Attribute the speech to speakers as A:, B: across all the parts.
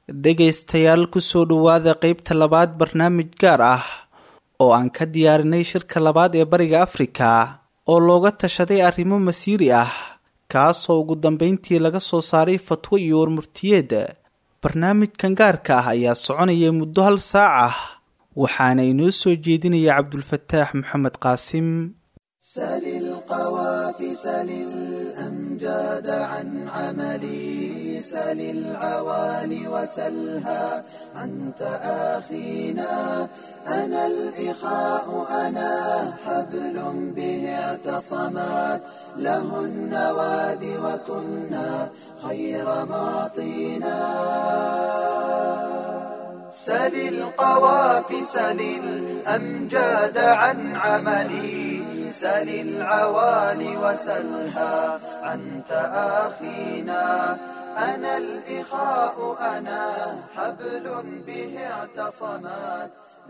A: dhegaystayaal kusoo dhowaada qeybta labaad barnaamij gaar ah oo aan ka diyaarinay shirka labaad ee bariga afrika oo looga tashaday arrimo masiiri ah kaasoo ugu dambeyntii laga soo saaray fatwo iyo warmurtiyeed barnaamijkan gaarka ah ayaa soconaya muddo hal saac ah waxaana inoo soo jeedinaya cabdulfataax maxamed qaasim
B: سل القوافي سل الأمجاد عن عملي سل العوالي وسلها عن تآخينا أنا الإخاء أنا حبل به اعتصمات له النواد وكنا خير معطينا سل القوافي سل الأمجاد عن عملي سل العوالي وسلها عن تآخينا أنا الإخاء أنا حبل به اعتصمات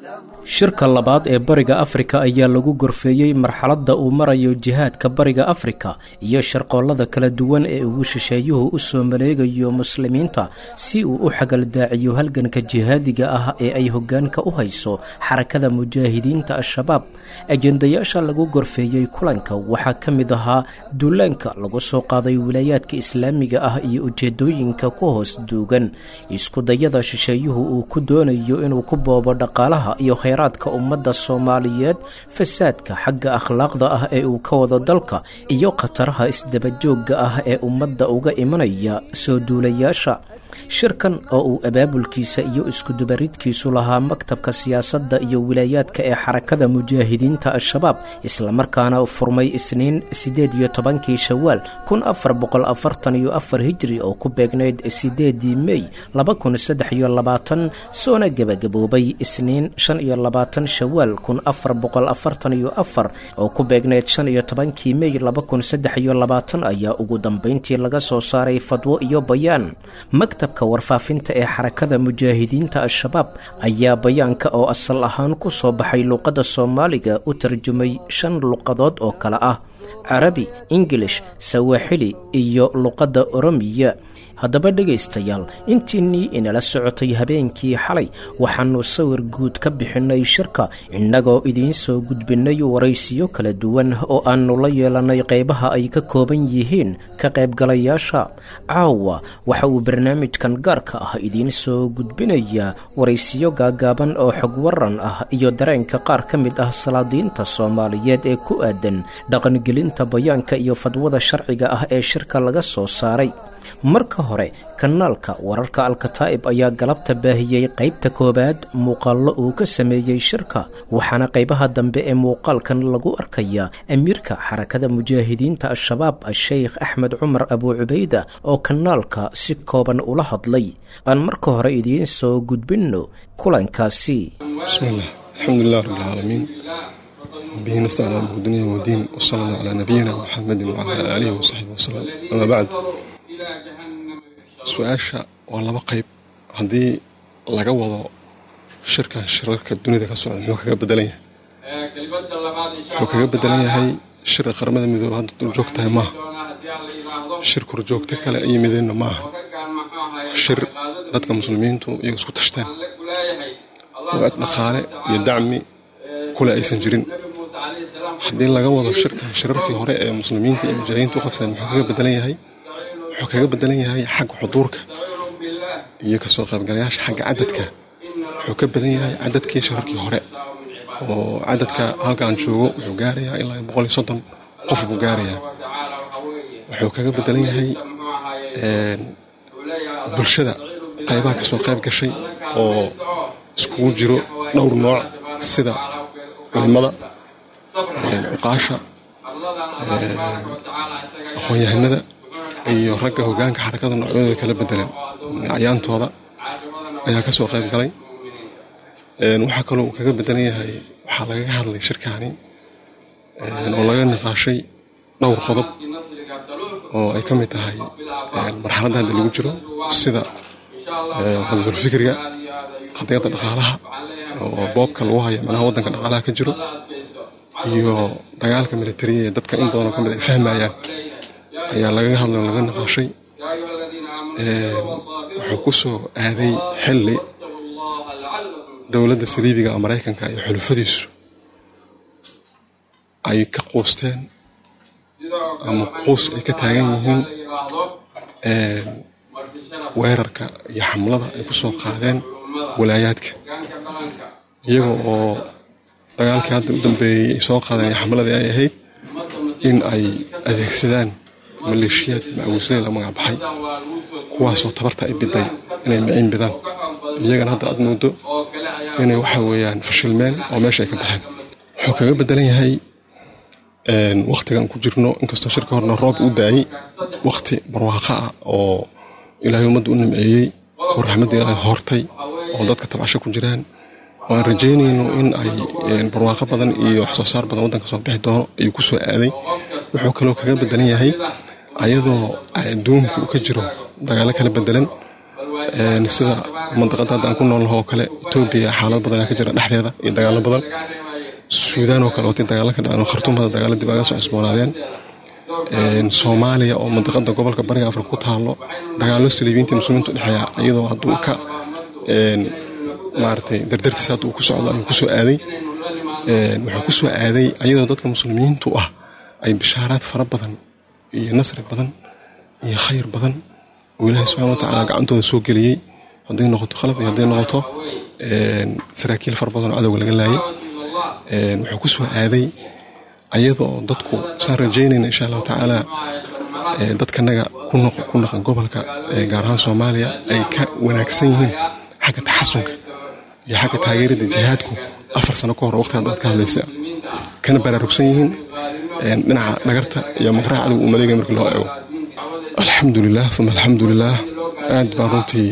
C: shirka labaad ee bariga afrika ayaa lagu gorfeeyey marxaladda uu marayo jihaadka bariga afrika iyo sharqoollada kala duwan ee ugu shisheeyuhu u soo maleegayo muslimiinta si uu u xagaldaaciyo halganka jihaadiga ah ee ay hoggaanka u hayso xarakada mujaahidiinta al-shabaab ajendayaasha lagu gorfeeyey kulanka waxaa ka mid ahaa duulaanka lagu soo qaaday wilaayaadka islaamiga ah iyo ujeedooyinka ku hoos duugan iskudayada shisheeyuhu uu ku doonayo inuu ku boobo dhaqaalaha iyo khayraadka ummadda soomaaliyeed fasaadka xagga akhlaaqda ah ee uu ka wado dalka iyo khataraha isdabajoogga ah ee ummadda uga imanaya soo duulayaasha shirkan oo uu abaabulkiisa iyo iskudubaridkiisu lahaa maktabka siyaasadda iyo wilaayaadka ee xarakada mujaahidiinta al-shabaab islamarkaana furmay isniin siddeed iyo tobankii shawaal kun afar boqol afartan iyo afar hijri oo ku beegnayd siddeedii mey laba kun saddex iyo labaatan soona gebagaboobay isniin shan iyo labaatan shawaal kun afar boqol afartan iyo afar oo ku beegnayd shan iyo tobankii mey laba kun saddex iyo labaatan ayaa ugu dambayntii laga soo saaray fadwo iyo bayaan maktabka warfaafinta ee xarakada mujaahidiinta al-shabaab ayaa bayaanka oo asal ahaan ku soo baxay luuqadda soomaaliga u tarjumay shan luqadood oo kale ah carabi ingilish sawaaxili iyo luqadda oromiya haddaba dhegaystayaal intiinnii inala socotay habeenkii xalay waxaannu sawir guud ka bixinnay shirka innagoo idiin soo gudbinnay waraysiyo kala duwan oo aannu la yeelannay qaybaha ay ka kooban yihiin ka qaybgalayaasha caawa waxa uu barnaamijkan gaarka ah idiin soo gudbinayaa waraysiyo gaagaaban oo xog waran ah iyo dareenka qaar ka mid ah salaadiinta soomaaliyeed ee ku aadan dhaqangelinta bayaanka iyo fadwada sharciga ah ee shirka laga soo saaray marka hore kanaalka wararka alkataa'ib ayaa galabta baahiyey qaybta koowaad muuqaallo uu ka sameeyey shirka waxaana qaybaha dambe ee muuqaalkan lagu arkayaa amiirka xarakada mujaahidiinta al-shabaab a-sheykh axmed cumar abuu cubayda oo kanaalka si kooban ula hadlay aan marka hore idiin soo gudbinno kulankaasi
D: bismillaah alxamdulilah rabbilcaalamiin bihi nastacin almuqdiniin wadiin wsala allah calaa nabiyina muxamedin wacalaa aalihi wasaxbi wasalam amaa bacd su-aasha waa laba qayb haddii laga wado shirkan shirarka dunida ka socda muxuu kaga bedelan yahay wuxuu kaga bedelan yahay shirka qaramada midoobe hadda durjoog tahay maaha shir kurjoogto kale ay yimideenna maaha shir dadka muslimiintu iyagu isku tashteen oo cid dhaqaale iyo dacmi kule aysan jirin haddii laga wado shirkan shirarkii hore ee muslimiinta iyo mujaahidiinta u qabsadeen muxuu kaga bedelan yahay wuxuu kaga bedelan yahay xagga xuduurka iyo kasoo qaybgalayaasha xagga cadadka wuxuu ka badan yahay cadadkii shirarkii hore oo cadadka halkaan joogo wuxuu gaarayaa ilaa boqol iyo soddon qof buu gaarayaa wuxuu kaga bedelan yahay bulshada qaybaha kasoo qayb gashay oo iskugu jiro dhowr nooc sida culimada cuqaasha aqoon-yahanada iyo ragga hogaanka xarakada noocyadooda kala bedelan acyaantooda ayaa ka soo qayb galay waxaa kaloo uu kaga bedelan yahay waxaa lagaga hadlay shirkaani oo laga niqaashay dhowr qodob oo ay ka mid tahay marxaladda hadda lagu jiro sida qadadulfikriga qadiyadda dhaqaalaha oo boobka lagu haya manaha waddanka dhaqaalaha ka jiro iyo dagaalka militariya ee dadka in badanoo ka mid ay fahmayaan ayaa lagaga hadlay oo laga naqaashay wuxuu ku soo aaday xilli dowladda saliibiga oo maraykanka iyo xulufadiisu ay ka quusteen ama quus ay ka taagan yihiin weerarka iyo xamlada ay ku soo qaadeen walaayaadka iyaga oo dagaalkii hadda u dambeeyey ay soo qaadeen iyo xamladii ay ahayd in ay adeegsadaan maleeshiyaad macawisley la magac baxay kuwaasoo tabarta ay biday inay miciin bidaan iyagana hadda aad moodo inay waxa weeyaan fashilmeen oo meesha ay ka baxeen wuxuu kaga bedelan yahay wakhtigan ku jirno inkastoo shirka horna roob u daayey wakhti barwaaqo ah oo ilaahay ummadda u nimceeyey oo raxmadda ilaahay hortay oo dadka tabcasho ku jiraan oo aan rajaynayno in ay barwaaqo badan iyo wax soo saar badan waddanka soo bixi doono ayuu ku soo aaday wuxuu kaloo kaga bedelan yahay ayadoo adduunku uu ka jiro dagaalo kala bedelan sida mandaqada hadda aan ku noolnaho oo kale etoobiya xaalad badanaa ka jira dhexdeeda iyo dagaalo badan suudaan oo kale watay dagaalo ka dhaceen khartuumada dagaalo dib aga soo cusboonaadeen soomaaliya oo mandaqada gobolka bariga afrika ku taalo dagaalo saliibiinta muslimiintu dhexeeya iyadoo hadduu ka maaragtay dardartiisa hadda uu ku socdo ayuu kusoo aaday wuxuu kusoo aaday ayadoo dadka muslimiintu ah ay bishaaraad fara badan iyo nasri badan iyo khayr badan oo ilaahay subxana wa tacaala gacantooda soo geliyey hadday noqoto khalaf iyo hadday noqoto saraakiil fara badan oo cadowga laga laayay wuxuu ku soo aaday ayadoo dadku saan rajaynayna insha allahu tacaala dadkanaga ku naqan gobolka gaar ahaan soomaaliya ay ka wanaagsan yihiin xagga taxasunka iyo xagga taageerada jihaadku afar sano ka hor waqti haddaad ka hadlaysa kana baraarugsan yihiin dhinaca dhagarta iyo maqraha cadowga uu maleegaya markii loo eego alxamdulilah uma alxamdulilah aad baan runtii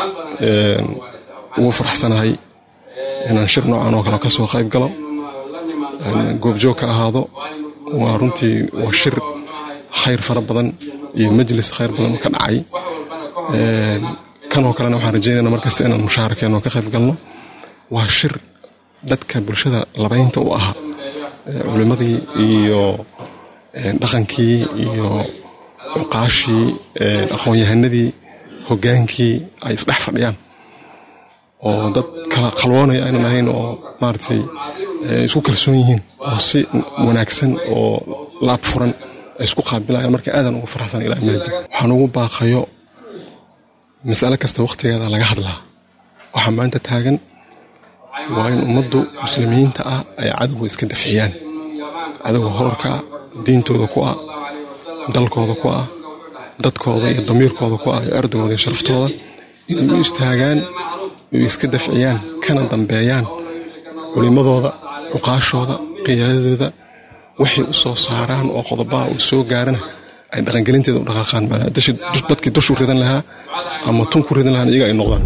D: ugu faraxsanahay inaan shir noocan oo kale ka soo qayb galo goobjoog ka ahaado waa runtii waa shir khayr fara badan iyo majlis khayr badan ka dhacay kanoo kalena waxaan rajaynayna markasta inaan mushaarakeeno ka qayb galno waa shir dadka bulshada labaynta u ahaa culimmadii iyo dhaqankii iyo cuqaashii aqoon-yahanadii hoggaankii ay isdhex fadhiyaan oo dad kala qalwoonaya aynan ahayn oo maaragtay isku kalsoon yihiin oo si wanaagsan oo laab furan ay isku qaabilayaan marka aadan ugu faraxsan ilaa maadi waxaan ugu baaqayo mas'ale kasta wakhtigeeda laga hadlaa waxaa maanta taagan waa in ummaddu muslimiinta ah ay cadowga iska dafciyaan cadowga hoorka ah diintooda ku ah dalkooda ku ah dadkooda iyo damiirkooda ku ah iyo cirdigooda iyo sharaftooda inay u istaagaan oy iska dafciyaan kana dambeeyaan culimmadooda cuqaashooda qiyaadadooda waxay u soo saaraan oo qodobaha uu soo gaarana ay dhaqangelinteeda u dhaqaaqaan dadkii dushu ridan lahaa ama tun ku ridan lahaan iyaga ay noqdaan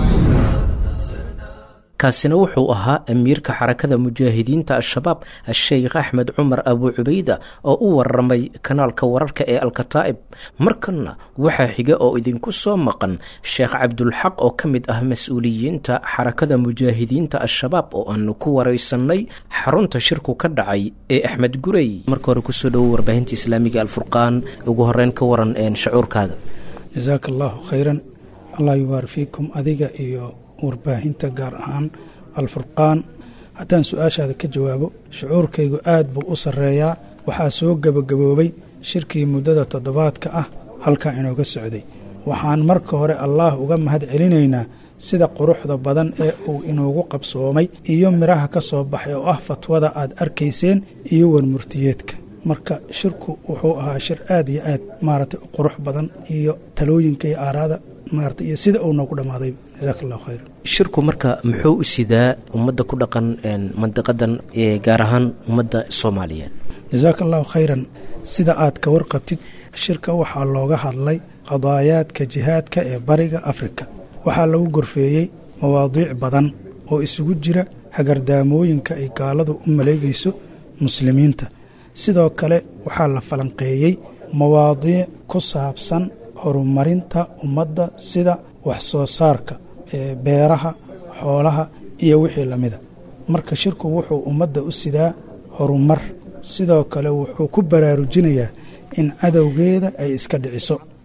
C: kaasina wuxuu ahaa amiirka xarakada mujaahidiinta al-shabaab a-sheykh axmed cumar abuu cubayda oo u waramay kanaalka wararka ee alkataa'ib markanna waxaa xiga oo idinku soo maqan sheekh cabdulxaq oo ka mid ah mas-uuliyiinta xarakada mujaahidiinta al-shabaab oo aanu ku waraysanay xarunta shirku ka dhacay ee axmed gurey marka hore kusoo dhowo warbaahinta islaamiga alfurqaan ugu horeyn ka waran shacuurkaaga
E: jasaaka allaahu khayran allah yubaar fiikum adiga iyo warbaahinta gaar ahaan alfurqaan haddaan su-aashaada ka jawaabo shucuurkaygu aad buu u sarreeyaa waxaa soo gebagaboobay shirkii muddada toddobaadka ah halkaa inooga socday waxaan marka hore allaah uga mahad celinaynaa sida quruxda badan ee uu inoogu qabsoomay iyo midhaha ka soo baxay oo ah fatwada aad arkayseen iyo warmurtiyeedka marka shirku wuxuu ahaa shir aad iyo aad maaragtay u qurux badan iyo talooyinka iyo aaraada maarata iyo sida uu noogu dhammaaday jasaaka allahu khayr
C: shirku marka muxuu u sidaa ummadda ku dhaqan mandiqadan gaar ahaan ummadda soomaaliyeed
E: jasaaka allahu khayran sida aad ka warqabtid shirka waxaa looga hadlay qadaayaadka jihaadka ee bariga afrika waxaa lagu gorfeeyey mawaadiic badan oo isugu jira hagardaamooyinka ay gaaladu u maleegayso muslimiinta sidoo kale waxaa la falanqeeyey mawaadiic ku saabsan horumarinta ummadda sida wax soo saarka ee beeraha xoolaha iyo wixii lamida marka shirku wuxuu ummadda u sidaa horumar sidoo kale wuxuu ku baraarujinayaa in cadowgeeda ay iska dhiciso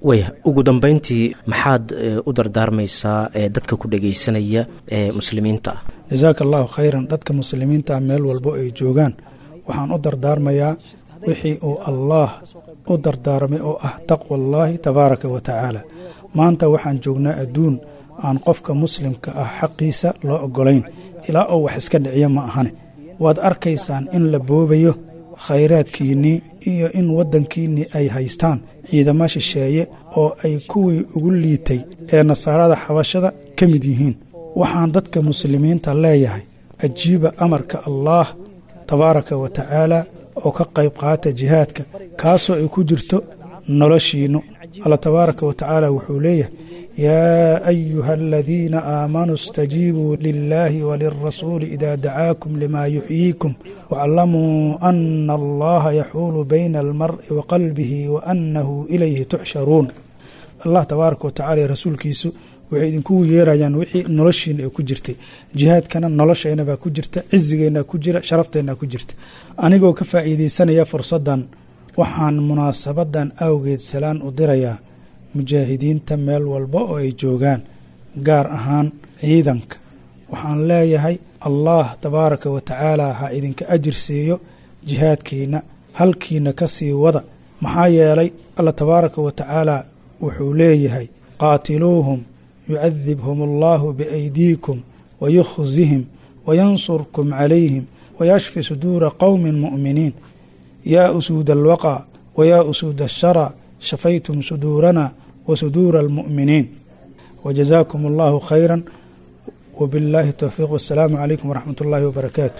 C: waya ugu dambayntii maxaad u dardaarmaysaa dadka ku dhegaysanaya ee muslimiinta ah
E: jasaaka allahu khayran dadka muslimiinta meel walbo ay joogaan waxaan u dardaarmayaa wixii uu allaah u dardaarmay oo ah taqwa allaahi tabaaraka wa tacaala maanta waxaan joognaa adduun aan qofka muslimka ah xaqiisa loo oggolayn ilaa oo wax iska dhiciyo ma ahane waad arkaysaan in la boobayo khayraadkiinnii iyo in waddankiinnii ay haystaan ciidamo shisheeye oo ay kuwii ugu liitay ee nasaarada xabashada ka mid yihiin waxaan dadka muslimiinta leeyahay ajiiba amarka allaah tabaaraka wa tacaala oo ka qayb qaata jihaadka kaasoo ay ku jirto noloshiinnu alla tabaaraka wa tacaala wuxuu leeyahay yaa ayuha aladiina aamanuu istajiibuu lilaahi walilrasuuli idaa dacaakum limaa yuxyiikum waclamuu ana allaha yaxuulu bayna almar'i wa qalbihi wa annahu ilayhi tuxsharuun allah tabaaraka wa tacala iyo rasuulkiisu waxay idinkugu yeerayaan wixii noloshiina ay ku jirtay jihaadkana noloshayna baa ku jirta cizigeennaa ku jira sharafteenna ku jirta anigoo ka faa'iidaysanaya fursaddan waxaan munaasabadan awgeed salaan u dirayaa mujaahidiinta meel walba oo ay joogaan gaar ahaan ciidanka waxaan leeyahay allah tabaaraka wa tacaala ha idinka ajir siiyo jihaadkiina halkiina ka sii wada maxaa yeelay alla tabaaraka wa tacaala wuxuu leeyahay qaatiluuhum yucadibhum allahu biaydiikum wayukhzihim wayansurkum calayhim wayashfi suduura qowmin mu'miniin yaa usuuda alwaqaa wayaa usuuda ashara shafaytum suduurana wa suduura almu'miniin wajazaakum allahu khayra وبالله التوفيق والسلام عليكم ورحمة الله وبركاته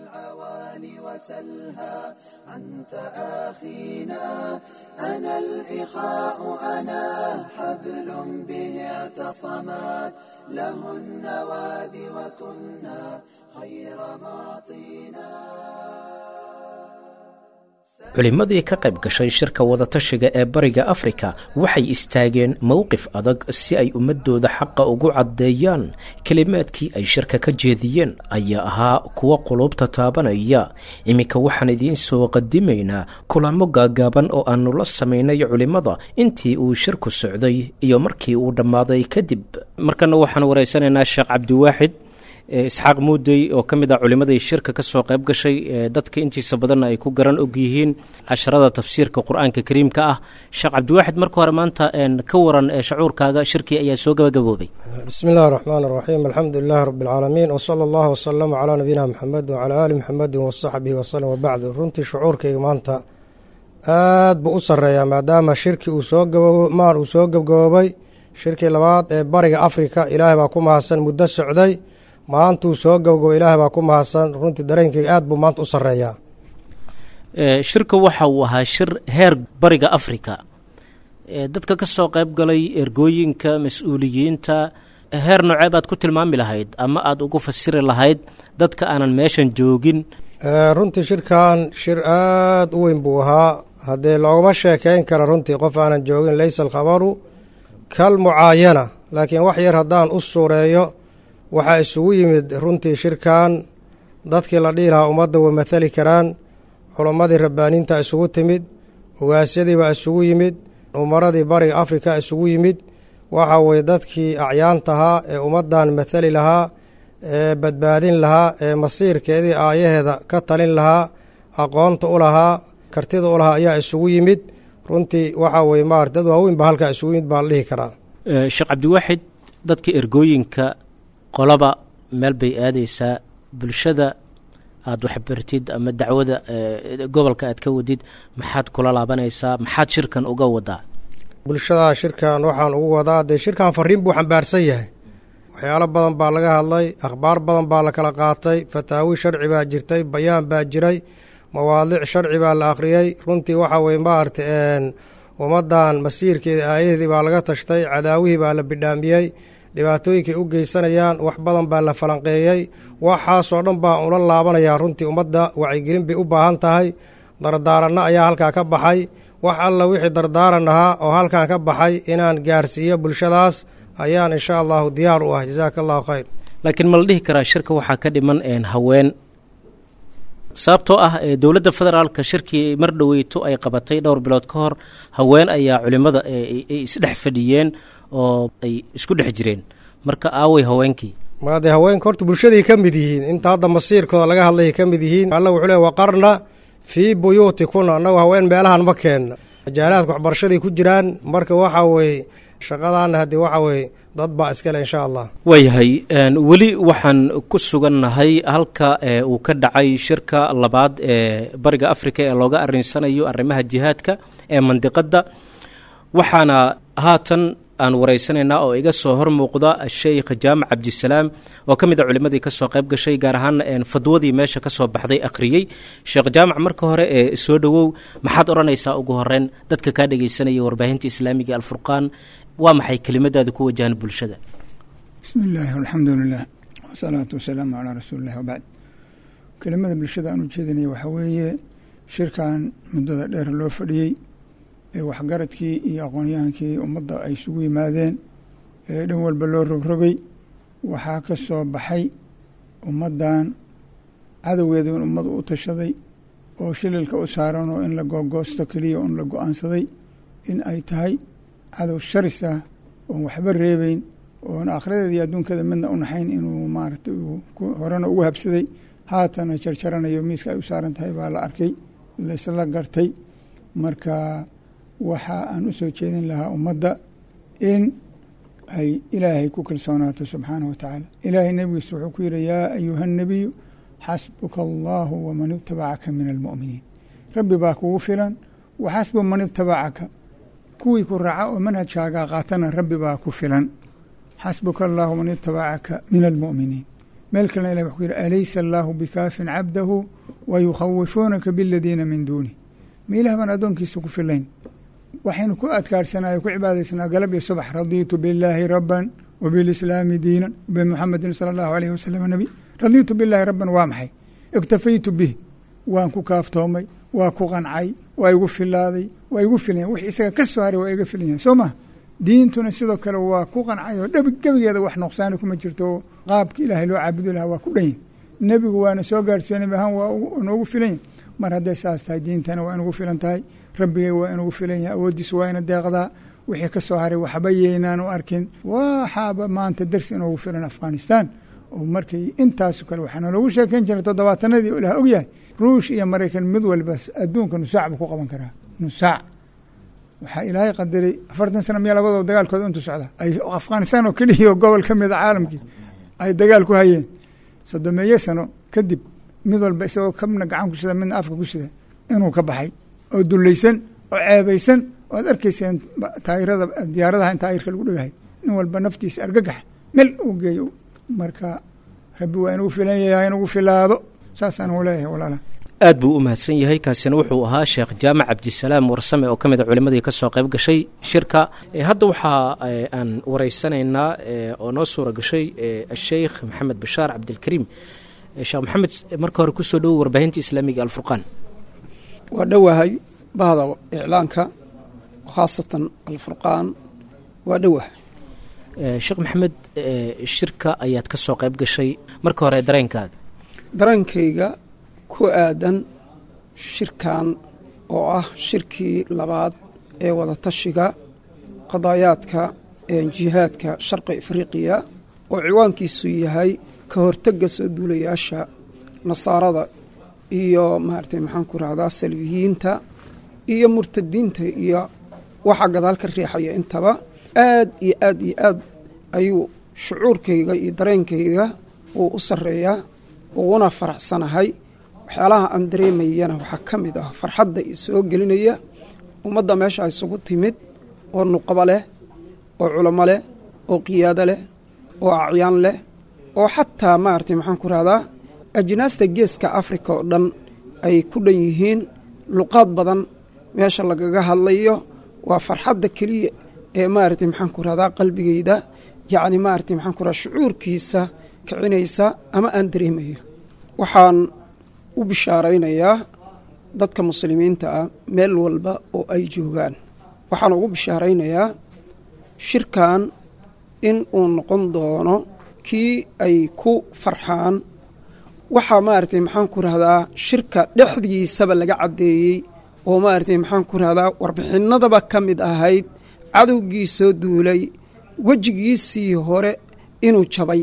B: وسلها أنت آخينا أنا الإخاء أنا حبل به اعتصمت له النواد وكنا خير معطينا
C: culimmadii ka qayb gashay shirka wadatashiga ee bariga afrika waxay istaageen mowqif adag si ay ummadooda xaqa ugu caddeeyaan kelimaadkii ay shirka ka jeediyeen ayaa ahaa kuwa quluubta taabanaya iminka waxaan idiin soo qadimaynaa kulamo gaagaaban oo aanu la samaynay culimmada intii uu shirku socday iyo markii uu dhammaaday kadib markana waxaan wareysanaynaa sheekh cabdiwaaxid isxaaq muudey oo ka mid ah culimmadii shirka ka soo qayb gashay dadka intiisa badanna ay ku garan og yihiin casharada tafsiirka qur-aanka kariimka ah sheekh cabdiwaaxid marka hore maanta ka waran shacuurkaaga shirkii ayaa soo gabagaboobay
F: bismi illahi raxmaan raxiim alxamdu lilahi rabi alcaalamiin wsala allahu wasalama calaa nabiyina maxamed wacalaa aali maxamedin wasaxbihi wasalem wabacdu runtii shucuurkayga maanta aad buu u sarreeyaa maadaama shirkii uu soo maan uu soo gabgaboobay shirkii labaad ee bariga afrika ilaahay baa ku mahadsan muddo socday maantuu soo gabgabo ilaahay baa ku mahadsan runtii dareenkayga aad buu maanta u sarreeyaa
C: shirka waxa uu ahaa shir heer bariga afrika dadka ka soo qayb galay ergooyinka mas-uuliyiinta heer noocee baad ku tilmaami lahayd ama aada ugu fasiri lahayd dadka aanan meeshan joogin
F: runtii shirkan shir aad u weyn buu ahaa haddee loogama sheekeyn kara runtii qof aanan joogin laysa alkhabaru kal mucaayana laakiin wax yar haddaan u suureeyo waxaa isugu yimid runtii shirkan dadkii la dhihi lahaa ummadda way mathali karaan culammadii rabbaaniinta isugu timid ugaasyadii baa isugu yimid umaradii bariga afrika isugu yimid waxa weye dadkii acyaantahaa ee ummaddan mathali lahaa ee badbaadin lahaa ee masiirkeedii aayaheeda ka talin lahaa aqoonta u lahaa kartida u lahaa ayaa isugu yimid runtii waxa weye maarata dad waaweyn baa halkaa isugu yimid baa la dhihi karaa
C: sheekh cabdiwaaxid dadka ergooyinka qolaba meel bay aadaysaa bulshada aada waxbartid ama dacwada gobolka aad ka wadid maxaad kula laabanaysaa maxaad shirkan uga wadaa
F: bulshada shirkan waxaan ugu wadaa dee shirkan fariin buu xambaarsan yahay waxyaalo badan baa laga hadlay akhbaar badan baa la kala qaatay fataawi sharci baa jirtay bayaan baa jiray mawaadiic sharci baa la akhriyey runtii waxa weye maarata ummaddan masiirkeeda aayaheedii baa laga tashtay cadaawihii baa la bidhaamiyey dhibaatooyinkay u geysanayaan wax badan baa la falanqeeyey waxaasoo dhan baa ula laabanayaa runtii ummadda wacyigelin bay u baahan tahay dardaaranno ayaa halkaa ka baxay wax alla wixii dardaaran ahaa oo halkan ka baxay inaan gaarsiiyo bulshadaas ayaan insha allahu diyaar u ah jasaaka allahu khayr
C: laakiin ma la dhihi karaa shirka waxaa ka dhiman haween sababtoo ah dowladda federaalka shirkii mar dhoweyto ay qabatay dhowr bilood ka hor haween ayaa culimmada ay isdhex fadhiyeen oo ay isku dhex jireen marka aaway haweenkii
F: maadee haweenka horta bulshaday ka mid yihiin inta hadda masiirkooda laga hadlayay ka mid yihiin alla wuxuu le waqarna fii buyuutikuna annagu haween meelahan ma keenna majaalaadka waxbarashaday ku jiraan marka waxa weeye shaqadaana haddii waxa weeye dad baa iskale insha allah
C: waayahay weli waxaan ku sugannahay halka uu ka dhacay shirka labaad ee bariga africa ee looga arinsanayo arrimaha jihaadka ee mandiqadda waxaana haatan aan waraysanaynaa oo iga soo hor muuqda sheikh jaamac cabdisalaam oo ka mid a culimmadii ka soo qayb gashay gaar ahaan fadwadii meesha ka soo baxday akhriyey sheekh jaamac marka hore ee soo dhowow maxaad odhanaysaa ugu horeyn dadka kaa dhegaysanaya warbaahinta islaamiga alfurqaan waa maxay kelimadaada ku wajahan bulshada
G: bismi illaahi alxamdu lilah wasalaatu wasalaamu calaa rasuulillahi wabacd kelimada bulshada aan u jeedinaya waxaa weeye shirkan muddada dheer loo fadhiyey ee waxgaradkii iyo aqoonyahankii ummadda ay isugu yimaadeen ee dhan walba loo rogrogay waxaa ka soo baxay ummaddan cadowgeeda in ummadu u tashaday oo shililka u saaran oo in la googoosto keliya un la go-aansaday in ay tahay cadow sharis ah oon waxba reebeyn oon aakhiradeeda iyo adduunkeeda midna u naxayn inuu maaragtay horena ugu habsaday haatana jarjaranayo miiska ay u saaran tahay baa la arkay laysla gartay marka waxa aan u soo jeedin lahaa ummadda in ay ilaahay ku kalsoonaato subxaanahu wa tacaala ilaahay nebigiisa wuxuu ku yidhi yaa ayuha nebiyu xasbuka allahu waman ibtabacaka min almu'miniin rabbi baa kugu filan wa xasbu man ibtabacaka kuwii ku raaca oo manhajkaagaa qaatana rabbi baa ku filan xasbuka allahu man itabacaka min almu'miniin meel kalena ilah wuxuu ku yidhi alaysa allaahu bikaafin cabdahu wa yukhawifuunaka biladiina min duunih ma ilah baan addoonkiisa ku filayn waxaynu ku adkaarsanay ku cibaadaysanaa galab iyo subax radiitu billaahi rabban wa bilislaami diinan bimuxamedin sala allahu alayhi wasalam nebi radiitu billaahi rabban waa maxay iktafaytu bih waan ku kaaftoomay waa ku qancay waa igu filaaday waa igu filayan wix isaga ka soo haray waa iga filan yahay soo maha diintuna sidoo kale waa ku qancay oo dhab gebigeeda wax nuqsaani kuma jirto oo qaabka ilaahay loo caabudi lahaa waa ku dhan yahy nebigu waana soo gaarsiiyo nebi ahaan waa noogu filan yahy mar hadday saas tahay diintana waa inugu filan tahay rabbigay waa inugu filan yahay awooddiisu waa ina deeqdaa wixii ka soo haray waxba yeynaan u arkin waxaaba maanta darsi inoogu filan afghanistan oo markay intaaso kale waxaana loogu sheekayn jiray toddobaatanadii oo ilaah ogyahay ruush iyo maraykan mid walba adduunka nusaac buu ku qaban karaa nusaac waxaa ilaahay qadaray afartan sana miya labadoo dagaalkooda intu socda ay afghanistan oo keliya oo gobol ka mida caalamkii ay dagaal ku hayeen soddomeeye sano kadib mid walba isagoo kabna gacan ku sida midna afka ku sida inuu ka baxay oo dullaysan oo ceebaysan oo ad arkayseen taayirada diyaaradaha in taayirka lagu dhegahay nin walba naftiisa argagax mel uu geeyo marka rabbi waa inugu filan yahay inugu filaado saasaan u leeyahay walaala
C: aad buu u mahadsan yahay kaasina wuxuu ahaa sheekh jaamac cabdisalaam warsame oo ka mid a culimmadii ka soo qayb gashay shirka hadda waxaa aan waraysanaynaa oo noo suura gashay asheikh maxamed bashaar cabdilkariim sheekh maxamed marka hore kusoo dhowo warbaahinta islaamiga alfurqaan
H: waa dhowahay bahda iclaanka khaasatan alfurqaan waa dhowahay
C: sheekh maxamed shirka ayaad ka soo qayb gashay marka hore dareenkaaga
H: dareenkayga ku aadan shirkan oo ah shirkii labaad ee wadatashiga qadaayaadka jihaadka sharqi afriqiya oo ciwaankiisu yahay ka hortega soo duulayaasha nasaarada iyo maaragtay maxaan ku rahdaa salbiyiinta iyo murtadiinta iyo waxa gadaal ka riixaya intaba aad iyo aad iyo aad ayuu shucuurkayga iyo dareenkayga uu u sarreeyaa uguna faraxsanahay waxyaalaha aan dareemayana waxaa ka mid ah farxadda i soo gelinaya ummadda meesha isugu timid oo nuqabo leh oo culamo leh oo qiyaado leh oo acyaan leh oo xataa maaragtay maxaan ku rahdaa ajnaasta geeska afrika oo dhan ay ku dhan yihiin luqaad badan meesha lagaga hadlayo waa farxadda keliya ee maaragtay maxaan ku rahdaa qalbigayda yacni maaragtay maxaan ku rahdaa shucuurkiisa kicinaysa ama aan dareemayo waxaan u bishaaraynayaa dadka muslimiinta ah meel walba oo ay joogaan waxaan ugu bishaaraynayaa shirkan in uu noqon doono kii ay ku farxaan waxaa maaragtay maxaan ku rahdaa shirka dhexdiisaba laga caddeeyey oo maaragtay maxaan ku rahdaa warbixinnadaba ka mid ahayd cadowgii soo duulay wejigiisii hore inuu jabay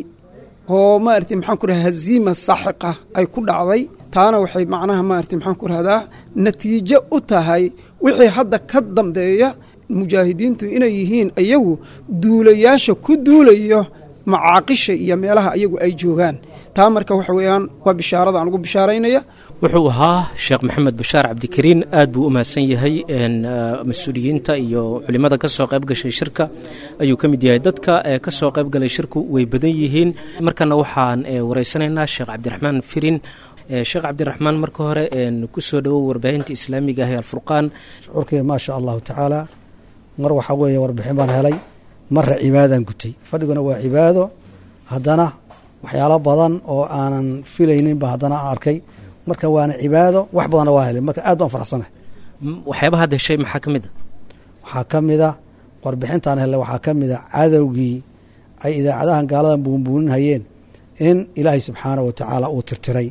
H: oo maaragtay maxaan ku rahdaa haziima saaxiqa ay ku dhacday taana waxay macnaha maaragtay maxaan ku rahdaa natiijo u tahay wixii hadda ka dambeeya mujaahidiintu inay yihiin iyagu duulayaasha ku duulayo macaaqisha iyo meelaha iyagu ay joogaan taa marka waxa weeyaan waa bishaarada aan ugu bishaaraynaya
C: wuxuu ahaa sheekh maxamed bashaar cabdikariin aad buu u mahadsan yahay mas-uuliyiinta iyo culimmada ka soo qayb gashay shirka ayuu ka mid yahay dadka ka soo qayb galay shirku way badan yihiin markana waxaan wareysanaynaa sheekh cabdiraxmaan firin sheekh cabdiraxmaan marka hore ku soo dhowow warbaahinta islaamiga ah ee alfurqaan
I: shucuurkayga maa sha allahu tacaala mar waxaa weeye warbixin baan helay marra cibaadaan gutay fadhiguna waa cibaado haddana waxyaalo badan oo aanan filayninba haddana aan arkay marka waana cibaado wax badanna waan helay marka aad baan faraxsanahay
C: waxyaabaha hadda heshay maxaa ka mid a
I: waxaa ka mid a warbixintaan helay waxaa ka mid a cadowgii ay idaacadahan gaaladan buunbuuninhayeen in ilaahay subxaanah wa tacaala uu tirtiray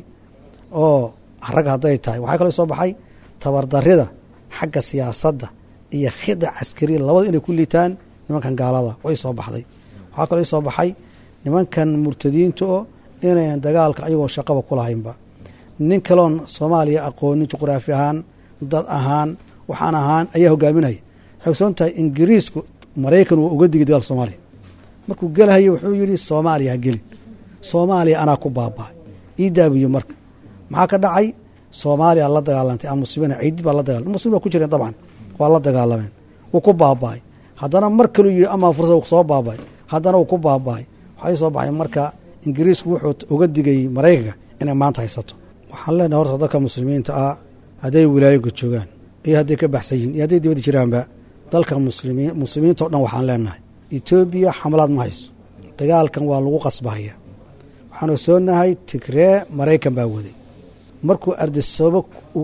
I: oo rag hadday tahay waxaa kaloo soo baxay tabardarida xagga siyaasadda iyo khida caskariya labada inay ku liitaan nimankan gaalada way soo baxday waxaa kaloo soo baxay nimankan murtadiinta oo inayan dagaalka ayagoo shaqaba ku lahaynba nin kaloon soomaaliya aqoonin juqraafi ahaan dad ahaan waxaan ahaan ayaa hogaaminaya waxay ogsoon tahay ingiriisku maraykan waa uga digay dagaalka soomaaliya markuu gelahaya wuxuu yidhi soomaaliya ha gelin soomaaliya anaa ku baaba'ay ii daabiyo marka maxaa ka dhacay soomaaliya la dagaalantay almuslimiina ciidid baa la dagaal muslimiin waa ku jireen dabcan waa la dagaalameen wuu ku baaba'ay haddana mar kaluu yidhi amaa fursad uu soo baaba'ay haddana wuu ku baaba'ay waxay soo baxay marka ingiriisku wuxuu uga digay maraykanka inay maanta haysato waxaan leenahay horta dadka muslimiinta ah hadday wilaayoga joogaan iyo hadday ka baxsan yihin iyo hadday dibadda jiraanba dalka muslimiin muslimiinta o dhan waxaan leenahay etoobiya xamalaad ma hayso dagaalkan waa lagu qasbahaya waxaan ogsoonahay tigree maraykan baa waday markuu ardisoobo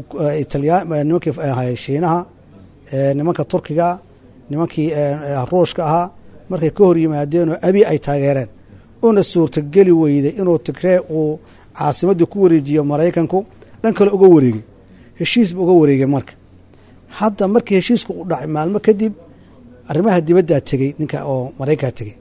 I: nimankii ahay shiinaha nimanka turkigaa nimankii ruushka ahaa markay ka hor yimaadeenoo abi ay taageereen una suurtageli weyday inuu tigree uu caasimaddii ku wareejiyo maraykanku dhan kale uga wareegay heshiisba uga wareegay marka hadda markii heshiisku u dhacay maalmo kadib arrimaha dibaddaa tegey ninka oo maraykanka tegey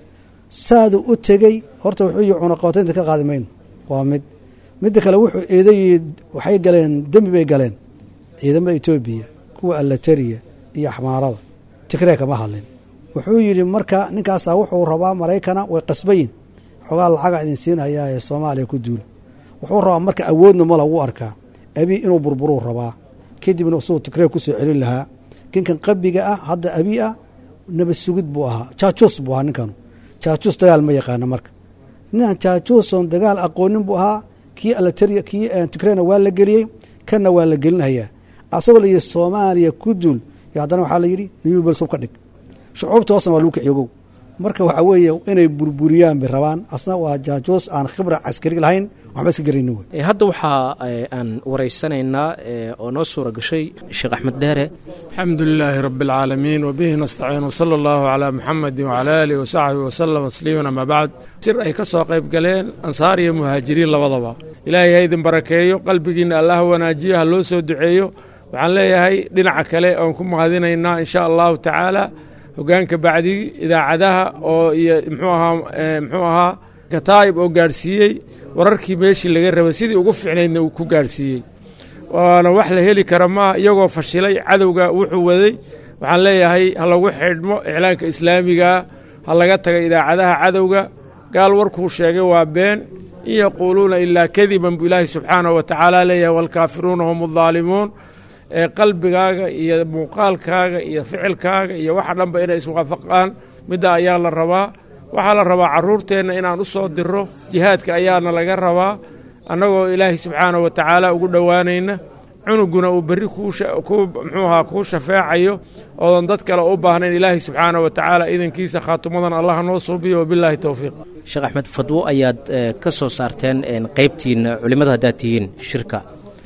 I: saaduu u tegey horta wuxuu yihi cunaqabataynta ka qaadi mayno waa mid midda kale wuxuu eedayi waxay galeen dembi bay galeen ciidamada etoobiya kuwa allatariya iyo axmaarada tigree kama hadlin wuxuu yidhi marka ninkaasaa wuxuu rabaa maraykana way qasbayin xoogaa lacaga idin siinhayaa ee soomaaliya ku duula wuxuu rabaa marka awoodna ma lagu arkaa abi inuu burburuu rabaa kadibna isagoo tigree ku soo celin lahaa ninkan qabiga ah hadda abi ah nabad sugid buu ahaa jaajuus buu ahaa ninkanu jaajuus dagaal ma yaqaana marka ninkan jaajuusoon dagaal aqoonin buu ahaa kii alatariya kii tigreena waa la geliyey kanna waa la gelinhayaa asagoo la yidhi soomaaliya ku duul yo haddana waxaa la yidhi niyubalsub ka dhig shucuubta hoosna waa lagu kiciyoogow marka waxaa weeye inay burburiyaan bay rabaan asna waa jaajuus aan khibra caskari lahayn waxba iska garayni wey
C: hadda waxaa aan waraysanaynaa oo noo suura gashay sheekh axmed dheere
J: alxamdu lilaahi rabi اlcaalamiin wbihi nastaciin wsala allahu calaa muxamedi wcala aalihi wasaxbihi wasalam tasliiman ama bacd shir ay ka soo qayb galeen ansaar iyo muhaajiriin labadaba ilaahay ha idin barakeeyo qalbigiinna allah wanaajiyo ha loo soo duceeyo waxaan leeyahay dhinaca kale oon ku mahadinaynaa in sha allahu tacaala hogaanka bacdigi idaacadaha oo iyo mxuu ahaa mxuu ahaa kataa'ib oo gaadhsiiyey wararkii meeshii laga rabay sidii ugu fiicnaydna uu ku gaadhsiiyey waana wax la heli kara maaha iyagoo fashilay cadowga wuxuu waday waxaan leeyahay ha lagu xidhmo iclaanka islaamigaa ha laga taga idaacadaha cadowga gaal warkuu sheegay waa been in yaquuluuna ilaa kadiban buu ilaahay subxaanahu wa tacaala leeyahay waalkaafiruuna hum addaalimuun ee qalbigaaga iyo muuqaalkaaga iyo ficilkaaga iyo waxa dhanba inay iswaafaqaan midda ayaa la rabaa waxaa la rabaa carruurteenna inaan u soo diro jihaadka ayaana laga rabaa annagoo ilaahay subxaanahu wa tacaala ugu dhowaanayna cunuguna uu berri muxuuahaa kuu shafeecayo oodan dad kale u baahnayn ilaahay subxaanahu wa tacaala idankiisa khaatumadan allah noo suubiyo wabilaahi towfiiq
C: sheekh axmed fadwo ayaad ka soo saarteen qaybtiina culimmada haddaad tihiin shirka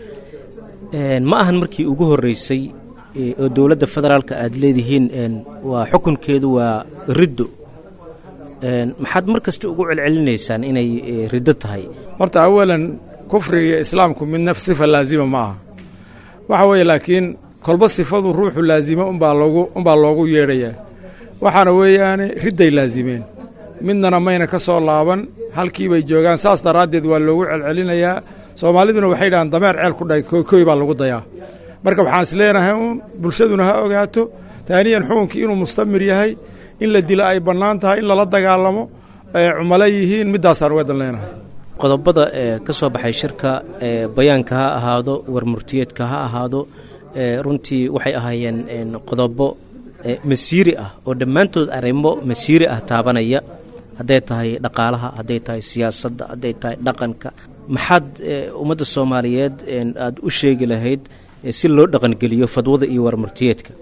C: ma ahan markii ugu horreysay oo dowladda federaalka aad leedihiin waa xukunkeedu waa riddo maxaad mar kasta ugu celcelinaysaan inay riddo tahay
J: horta awalan kufriga iyo islaamku midna sifa laazima ma aha waxa weeye laakiin kolba sifadu ruuxu laazimo unbaa loogu unbaa loogu yeedhayaa waxaana weeyaane ridday laazimeen midnana mayna ka soo laaban halkii bay joogaan saas daraaddeed waa loogu celcelinayaa soomaaliduna waxay dhahaan dameer ceel ku dhahay koy baa lagu dayaa marka waxaan is leenahay uun bulshaduna ha ogaato taaniyan xukunkii inuu mustamir yahay in la dilo ay bannaan tahay in lala dagaalamo ay cumalo yihiin middaasaan uga dan leenahay
C: qodobada ee ka soo baxay shirka ee bayaanka ha ahaado warmurtiyeedka ha ahaado ee runtii waxay ahaayeen qodobo masiiri ah oo dhammaantood arrimo masiiri ah taabanaya hadday tahay dhaqaalaha hadday tahay siyaasadda hadday tahay dhaqanka maxaad ummadda soomaaliyeed aad u sheegi lahayd si loo dhaqangeliyo fadwada iyo warmurtiyeedka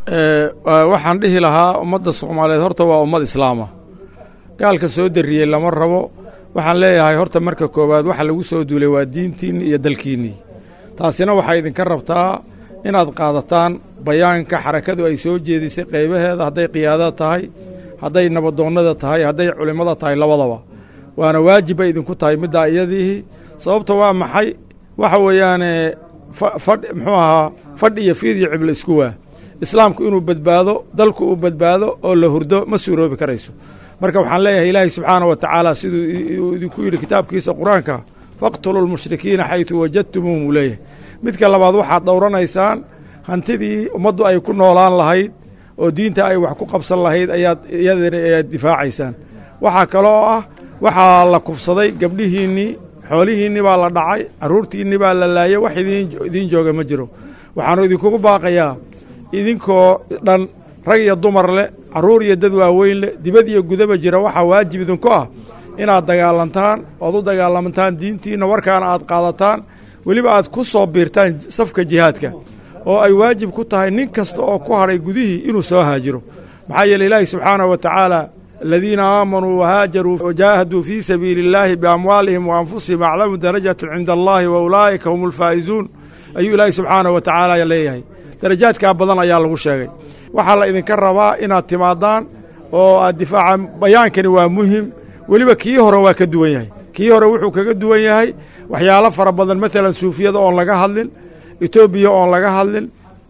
J: waxaan dhihi lahaa ummadda soomaaliyeed horta waa ummad islaama gaalka soo darriyey lama rabo waxaan leeyahay horta marka koowaad waxa lagu soo duulay waa diintiinni iyo dalkiinnii taasina waxay idinka rabtaa inaad qaadataan bayaanka xarakadu ay soo jeedisay qaybaheeda hadday qiyaadada tahay hadday nabadoonnada tahay hadday culimmada tahay labadaba waana waajib bay idinku tahay middaa iyadiihi sababta waa maxay waxa weeyaane fadh muxuu ahaa fadh iyo fiid iyo ciblo isku waa islaamku inuu badbaado dalku uu badbaado oo la hurdo ma suuroobi karayso marka waxaan leeyahay ilaahay subxaana wa tacaala siduu idinku yidhi kitaabkiisa qur-aanka faqtuluu lmushrikiina xaytu wajadtumuuhum uu leeyahay midka labaad waxaad dhowranaysaan hantidii ummaddu ay ku noolaan lahayd oo diinta ay wax ku qabsan lahayd ayaad iyadana ayaad difaacaysaan waxaa kaloo ah waxaa la kufsaday gabdhihiinnii xoolihiinnii baa la dhacay carruurtiinnii baa la laayay wax idiin jooga ma jiro waxaannu idinkugu baaqayaa idinkoo dhan rag iyo dumar leh carruur iyo dad waaweyn leh dibad iyo gudaba jira waxaa waajib idinku ah inaad dagaalantaan oad u dagaalamantaan diintiinna warkaana aad qaadataan weliba aad ku soo biirtaan safka jihaadka oo ay waajib ku tahay nin kasta oo ku hadhay gudihii inuu soo haajiro maxaa yeele ilaahi subxaanahu wa tacaala aladiina aamanuu wahaajaruu wajaahaduu fii sabiili illaahi biamwaalihim wa anfusihim aclamu darajatan cinda allaahi wa ulaa'ika hum ulfaa'izuun ayuu ilaahi subxaanahu wa tacaala leeyahay darajaadkaa badan ayaa lagu sheegay waxaa la idinka rabaa inaad timaadaan oo aad difaaca bayaankani waa muhim weliba kii hore waa ka duwan yahay kii hore wuxuu kaga duwan yahay waxyaalo fara badan maalan suufiyada oon laga hadlin etoobiya oon laga hadlin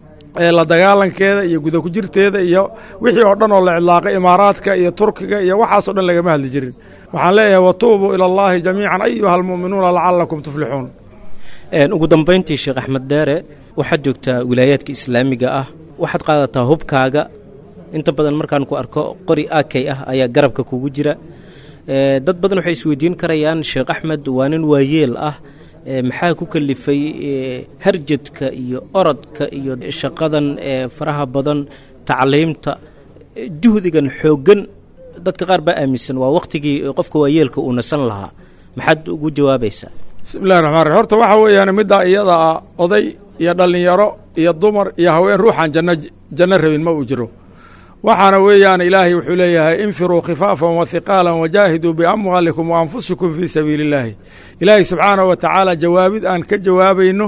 J: la dagaalankeeda iyo guda ku jirteeda iyo wixii oo dhan oo la cidlaaqay imaaraadka iyo turkiga iyo waxaasoo dhan lagama hadli jirin waxaan leeyahay watuubuu ila allaahi jamiican ayuha almu'minuuna lacallakum tuflixuun
C: ugu dambayntii sheekh axmed dheere waxaad joogtaa wilaayaadka islaamiga ah waxaad qaadataa hubkaaga inta badan markaan ku arko qori akay ah ayaa garabka kugu jira dad badan waxay isweydiin karayaan sheekh axmed waa nin waayeel ah maxaa ku kalifay harjadka iyo orodka iyo shaqadan faraha badan tacliimta juhdigan xooggan dadka qaar baa aaminsan waa wakhtigii qofka waayeelka uu nasan lahaa maxaad ugu jawaabaysaa
J: bismillahi raxmaan raxim horta waxaa weeyaan middaa iyada ah oday iyo dhallinyaro iyo dumar iyo haween ruuxaan janno janno rabin ma uu jiro waxaana weeyaan ilaahay wuxuu leeyahay infiruu khifaafan wa hiqaalan wajaahiduu biamwaalikum wa anfusikum fii sabiili illaahi ilaahay subxaanahu wa tacaala jawaabid aan ka jawaabayno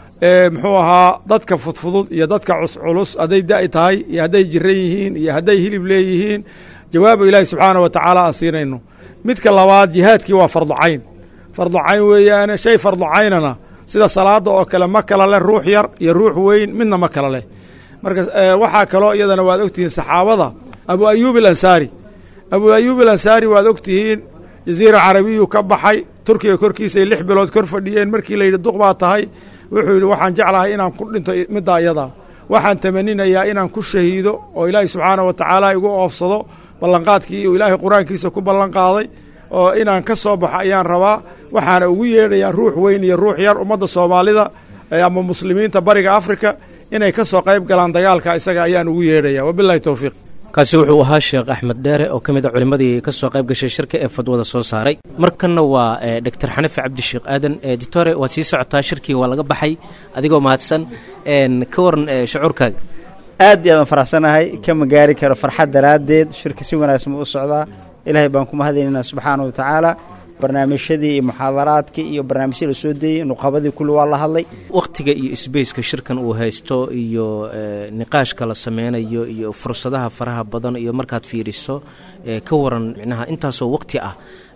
J: muxuu ahaa dadka fudfudud iyo dadka cusculus hadday da'i tahay iyo hadday jiran yihiin iyo hadday hilib leeyihiin jawaaba ilaahay subxaanahu wa tacaala aan siinayno midka labaad jihaadkii waa farducayn farducayn weeyaane shay farducaynana sida salaadda oo kale ma kala leh ruux yar iyo ruux weyn midna ma kala leh marka waxaa kaloo iyadana waad ogtihiin saxaabada abu ayuub alansaari abu ayuub alansaari waad ogtihiin jaziira carabiyu ka baxay turkiga korkiisay lix bilood kor fadhiyeen markii layidhi duq baa tahay wuxuu yidhi waxaan jeclahay inaan ku dhinto middaa iyadaa waxaan tamaninayaa inaan ku shahiido oo ilaahay subxaanahu wa tacaala igu oofsado ballanqaadkii uu ilaahay qur-aankiisa ku ballanqaaday oo inaan ka soo baxo ayaan rabaa waxaana ugu yeedhayaa ruux weyn iyo ruux yar ummadda soomaalida ama muslimiinta bariga afrika inay ka soo qayb galaan dagaalka isaga ayaan ugu yeedhaya wabilahi towfiiq
C: kaasi wuxuu ahaa sheekh axmed dheere oo ka mid a culimmadii ka soo qayb gashay shirka ee fadwada soo saaray markanna waa doctor xanife cabdisheekh aadan editore waa sii socotaa shirkii waa laga baxay adigoo mahadsan ka waran shucuurkaaga
K: aad iyo aadaan faraxsanahay kama gaari karo farxad daraaddeed shirka si wanaagsan buu u socdaa ilaahay baan ku mahadinaynaa subxaana wa tacaala barnaamijyadii iyo muxaadaraadkii iyo barnaamijyadii la soo deeyey nuqabadii kulli waa la hadlay
C: wakhtiga iyo sbaceka shirkan uu haysto iyo niqaashka la sameynayo iyo fursadaha faraha badan iyo markaad fiiriso ka waran micnaha intaasoo waqti ah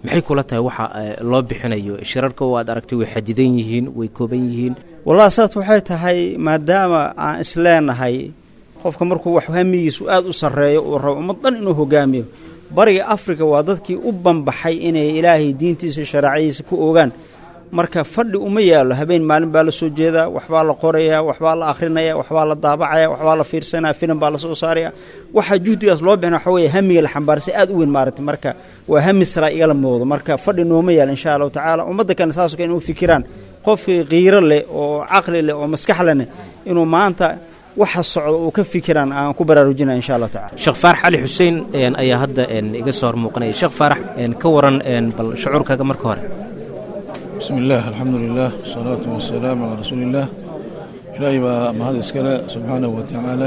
C: maxay kula tahay waxa loo bixinayo shirarka oo aad aragtay way xadidan yihiin way kooban yihiin
K: wallahi sababta waxay tahay maadaama aan isleenahay qofka markuu wax hamigiisu aada u sarreeyo uu rabo ummad dhan inuu hogaamiyo bariga afrika waa dadkii u banbaxay inay ilaahay diintiisa shareecadiisa ku ogaan marka fadhi uma yaallo habeen maalin baa la soo jeedaa waxbaa la qorayaa waxbaa la akhrinaya waxbaa la daabacaya waxbaa la fiirsanaya filim baa la soo saaraya waxaa juhdigaas loo bixina waxa weeye hamiga la xambaarsay aad u weyn maaragtay marka waa hami saraa igala muuqdo marka fadhi nooma yaal insha allahu tacaala ummadda kale saasoo kale inuu fikiraan qofkii qiiro leh oo caqli leh oo maskax lehne inuu maanta waxa socda uu ka fikiraan aan ku baraarujinaya insha allah tacala
C: sheekh faarax cali xuseen ayaa hadda iga soo hor muuqanaya sheekh faarax ka waran bal shucuurkaaga marka hore
L: bismi illaah alxamdu lilah wasalaatu wasalaamu calaa rasuuliillaah ilaahay baa mahad iskale subxaanahu wa tacaala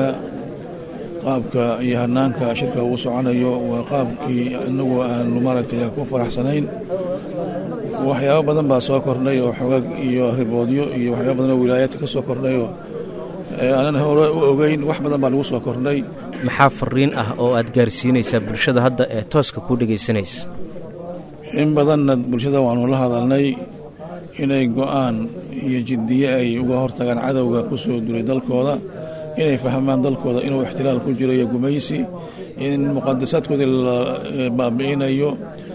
L: qaabka iyo hanaanka shirka uu soconayo waa qaabkii inagu aanu maaragtay ku faraxsanayn waxyaabo badan baa soo kordhay oo xogag iyo riboodyo iyo waxyaabo badan oo wilaayaadka ka soo kordhay oo aanan hore u ogeyn wax badan baa lagu soo kordhay
C: maxaa fariin ah oo aad gaarsiinaysaa bulshada hadda ee tooska kuu dhegaysanaysa
L: in badanna bulshada waanu la hadalnay inay go-aan iyo jiddiye ay uga hortagaan cadowga ku soo duray dalkooda inay fahmaan dalkooda inuu ixtilaal ku jiro iyo gumaysi in muqadasaadkoodii la baabi'inayo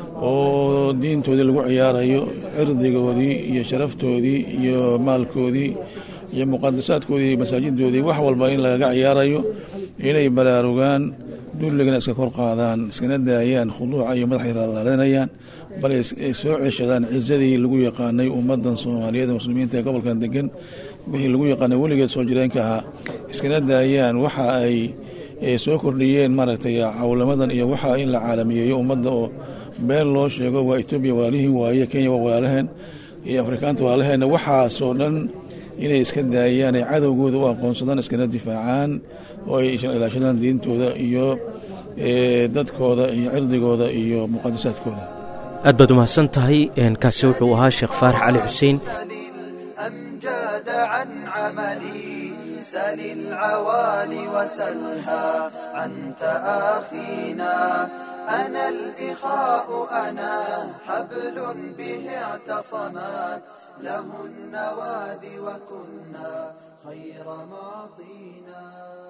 L: oo diintoodii lagu ciyaarayo cirdigoodii iyo sharaftoodii iyo maalkoodii iyo muqadasaadkoodii masaajidoodii wax walba in lagaga ciyaarayo inay baraarugaan dulligana iska kor qaadaan iskana daayaan khuduuca iyo madaxay laalanayaan bal ay soo ceshadaan cisadii lagu yaqaanay ummadan soomaaliyeed ee muslimiinta ee gobolkan degan wixii lagu yaqaanay weligeed soo jireenka ahaa iskana daayaan waxa ay soo kordhiyeen maaragtay cawlamadan iyo waxa in la caalamiyeeyo ummadda oo been loo sheego waa etoobiya walaalihii waaye kenya waa walaalaheen iyo afrikaanta walaalaheenna waxaasoo dhan inay iska daayaan ay cadowgooda u aqoonsadaan iskana difaacaan oo ay ilaashadaan diintooda iyo dadkooda iyo cirdigooda iyo muqadasaadkooda
C: aad baad umahadsan tahay kaasi wuxuu ahaa sheekh faarax cali xuseen
B: الأمجاد عن عملي سل العوالي وسلها عن تآخينا أنا الإخاء أنا حبل به اعتصمت له النواد وكنا خير معطينا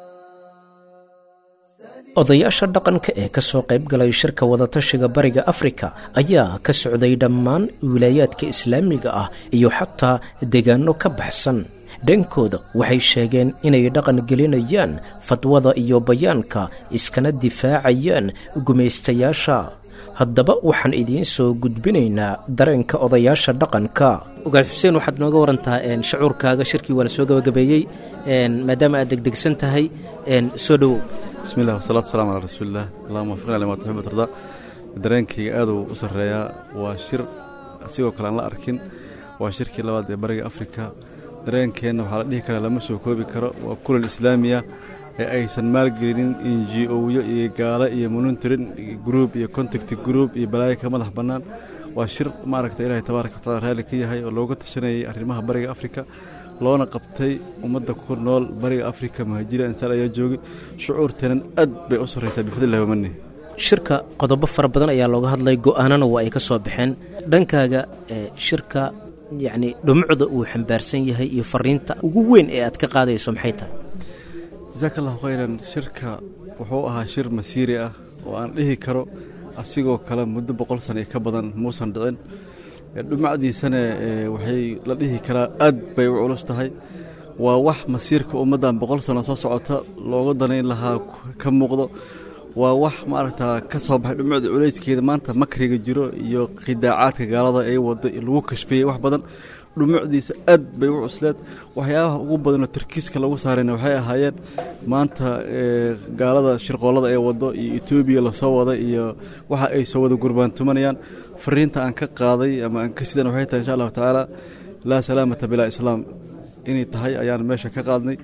C: odayaasha dhaqanka ee ka soo qayb galay shirka wadatashiga bariga afrika ayaa ka socday dhammaan wilaayaadka islaamiga ah iyo xataa deegaano ka baxsan dhankooda waxay sheegeen inay dhaqan gelinayaan fadwada iyo bayaanka iskana difaacayaan gumaystayaasha haddaba waxaan idiin soo gudbinaynaa dareenka odayaasha dhaqanka ogaal xuseen waxaad nooga warantaa shacuurkaaga shirkii waa la soo gabagabeeyey maadaama aad degdegsan tahay soo dhowow
M: bismi llah wasalatu wasalamu calaa rasuulilah allahuma wafiqna lima tuxib tarda dareenkayga aaduu u sarreeyaa waa shir asigoo kale aan la arkin waa shirkii labaad ee bariga afrika dareenkeenna waxaa la dhihi karaa lama soo koobi karo waa kulal islaamiya ee aysan maalgelinin inji-owyo iyo gaalo iyo monitorin gruub iyo contact gruub iyo balaayo ka madax bannaan waa shir maaragta ilaahay tabaaraka watacala raalli ka yahay oo looga tashanayay arrimaha bariga afrika loona qabtay ummadda ku nool bariga afrika muhaajiriin ansaar ayaa joogay shucuurteenan aad bay u sarraysaa bifadlillahi wamani
C: shirka qodobo fara badan ayaa looga hadlay go-aanana waa ay ka soo baxeen dhankaaga shirka yacni dhumucda uu xambaarsan yahay iyo fariinta ugu weyn ee aad ka qaadayso maxay tahay
M: jasaaka allahu khayran shirka wuxuu ahaa shir masiiri ah oo aan dhihi karo asigoo kale muddo boqol sana iyo ka badan muusan dhicin dhumacdiisana waxay la dhihi karaa aad bay u culus tahay waa wax masiirka ummaddan boqol sano soo socota looga danayn lahaa ka muuqdo waa wax maaragtaa ka soo baxay dhumucda culayskeeda maanta makriga jiro iyo khidaacaadka gaalada ee wada lagu kashfiyey wax badan dhumucdiisa aad bay u cusleed waxyaabaha ugu badanoo tarkiiska lagu saarayna waxay ahaayeen maanta gaalada shirqoollada ee wado iyo etoobiya lasoo wada iyo waxa ay soo wada gurbaantumanayaan fariinta aan ka qaaday ama aan ka sidan waxay tahay insha allahu tacaala laa salaamata bilaa islaam inay tahay ayaan meesha ka qaadnay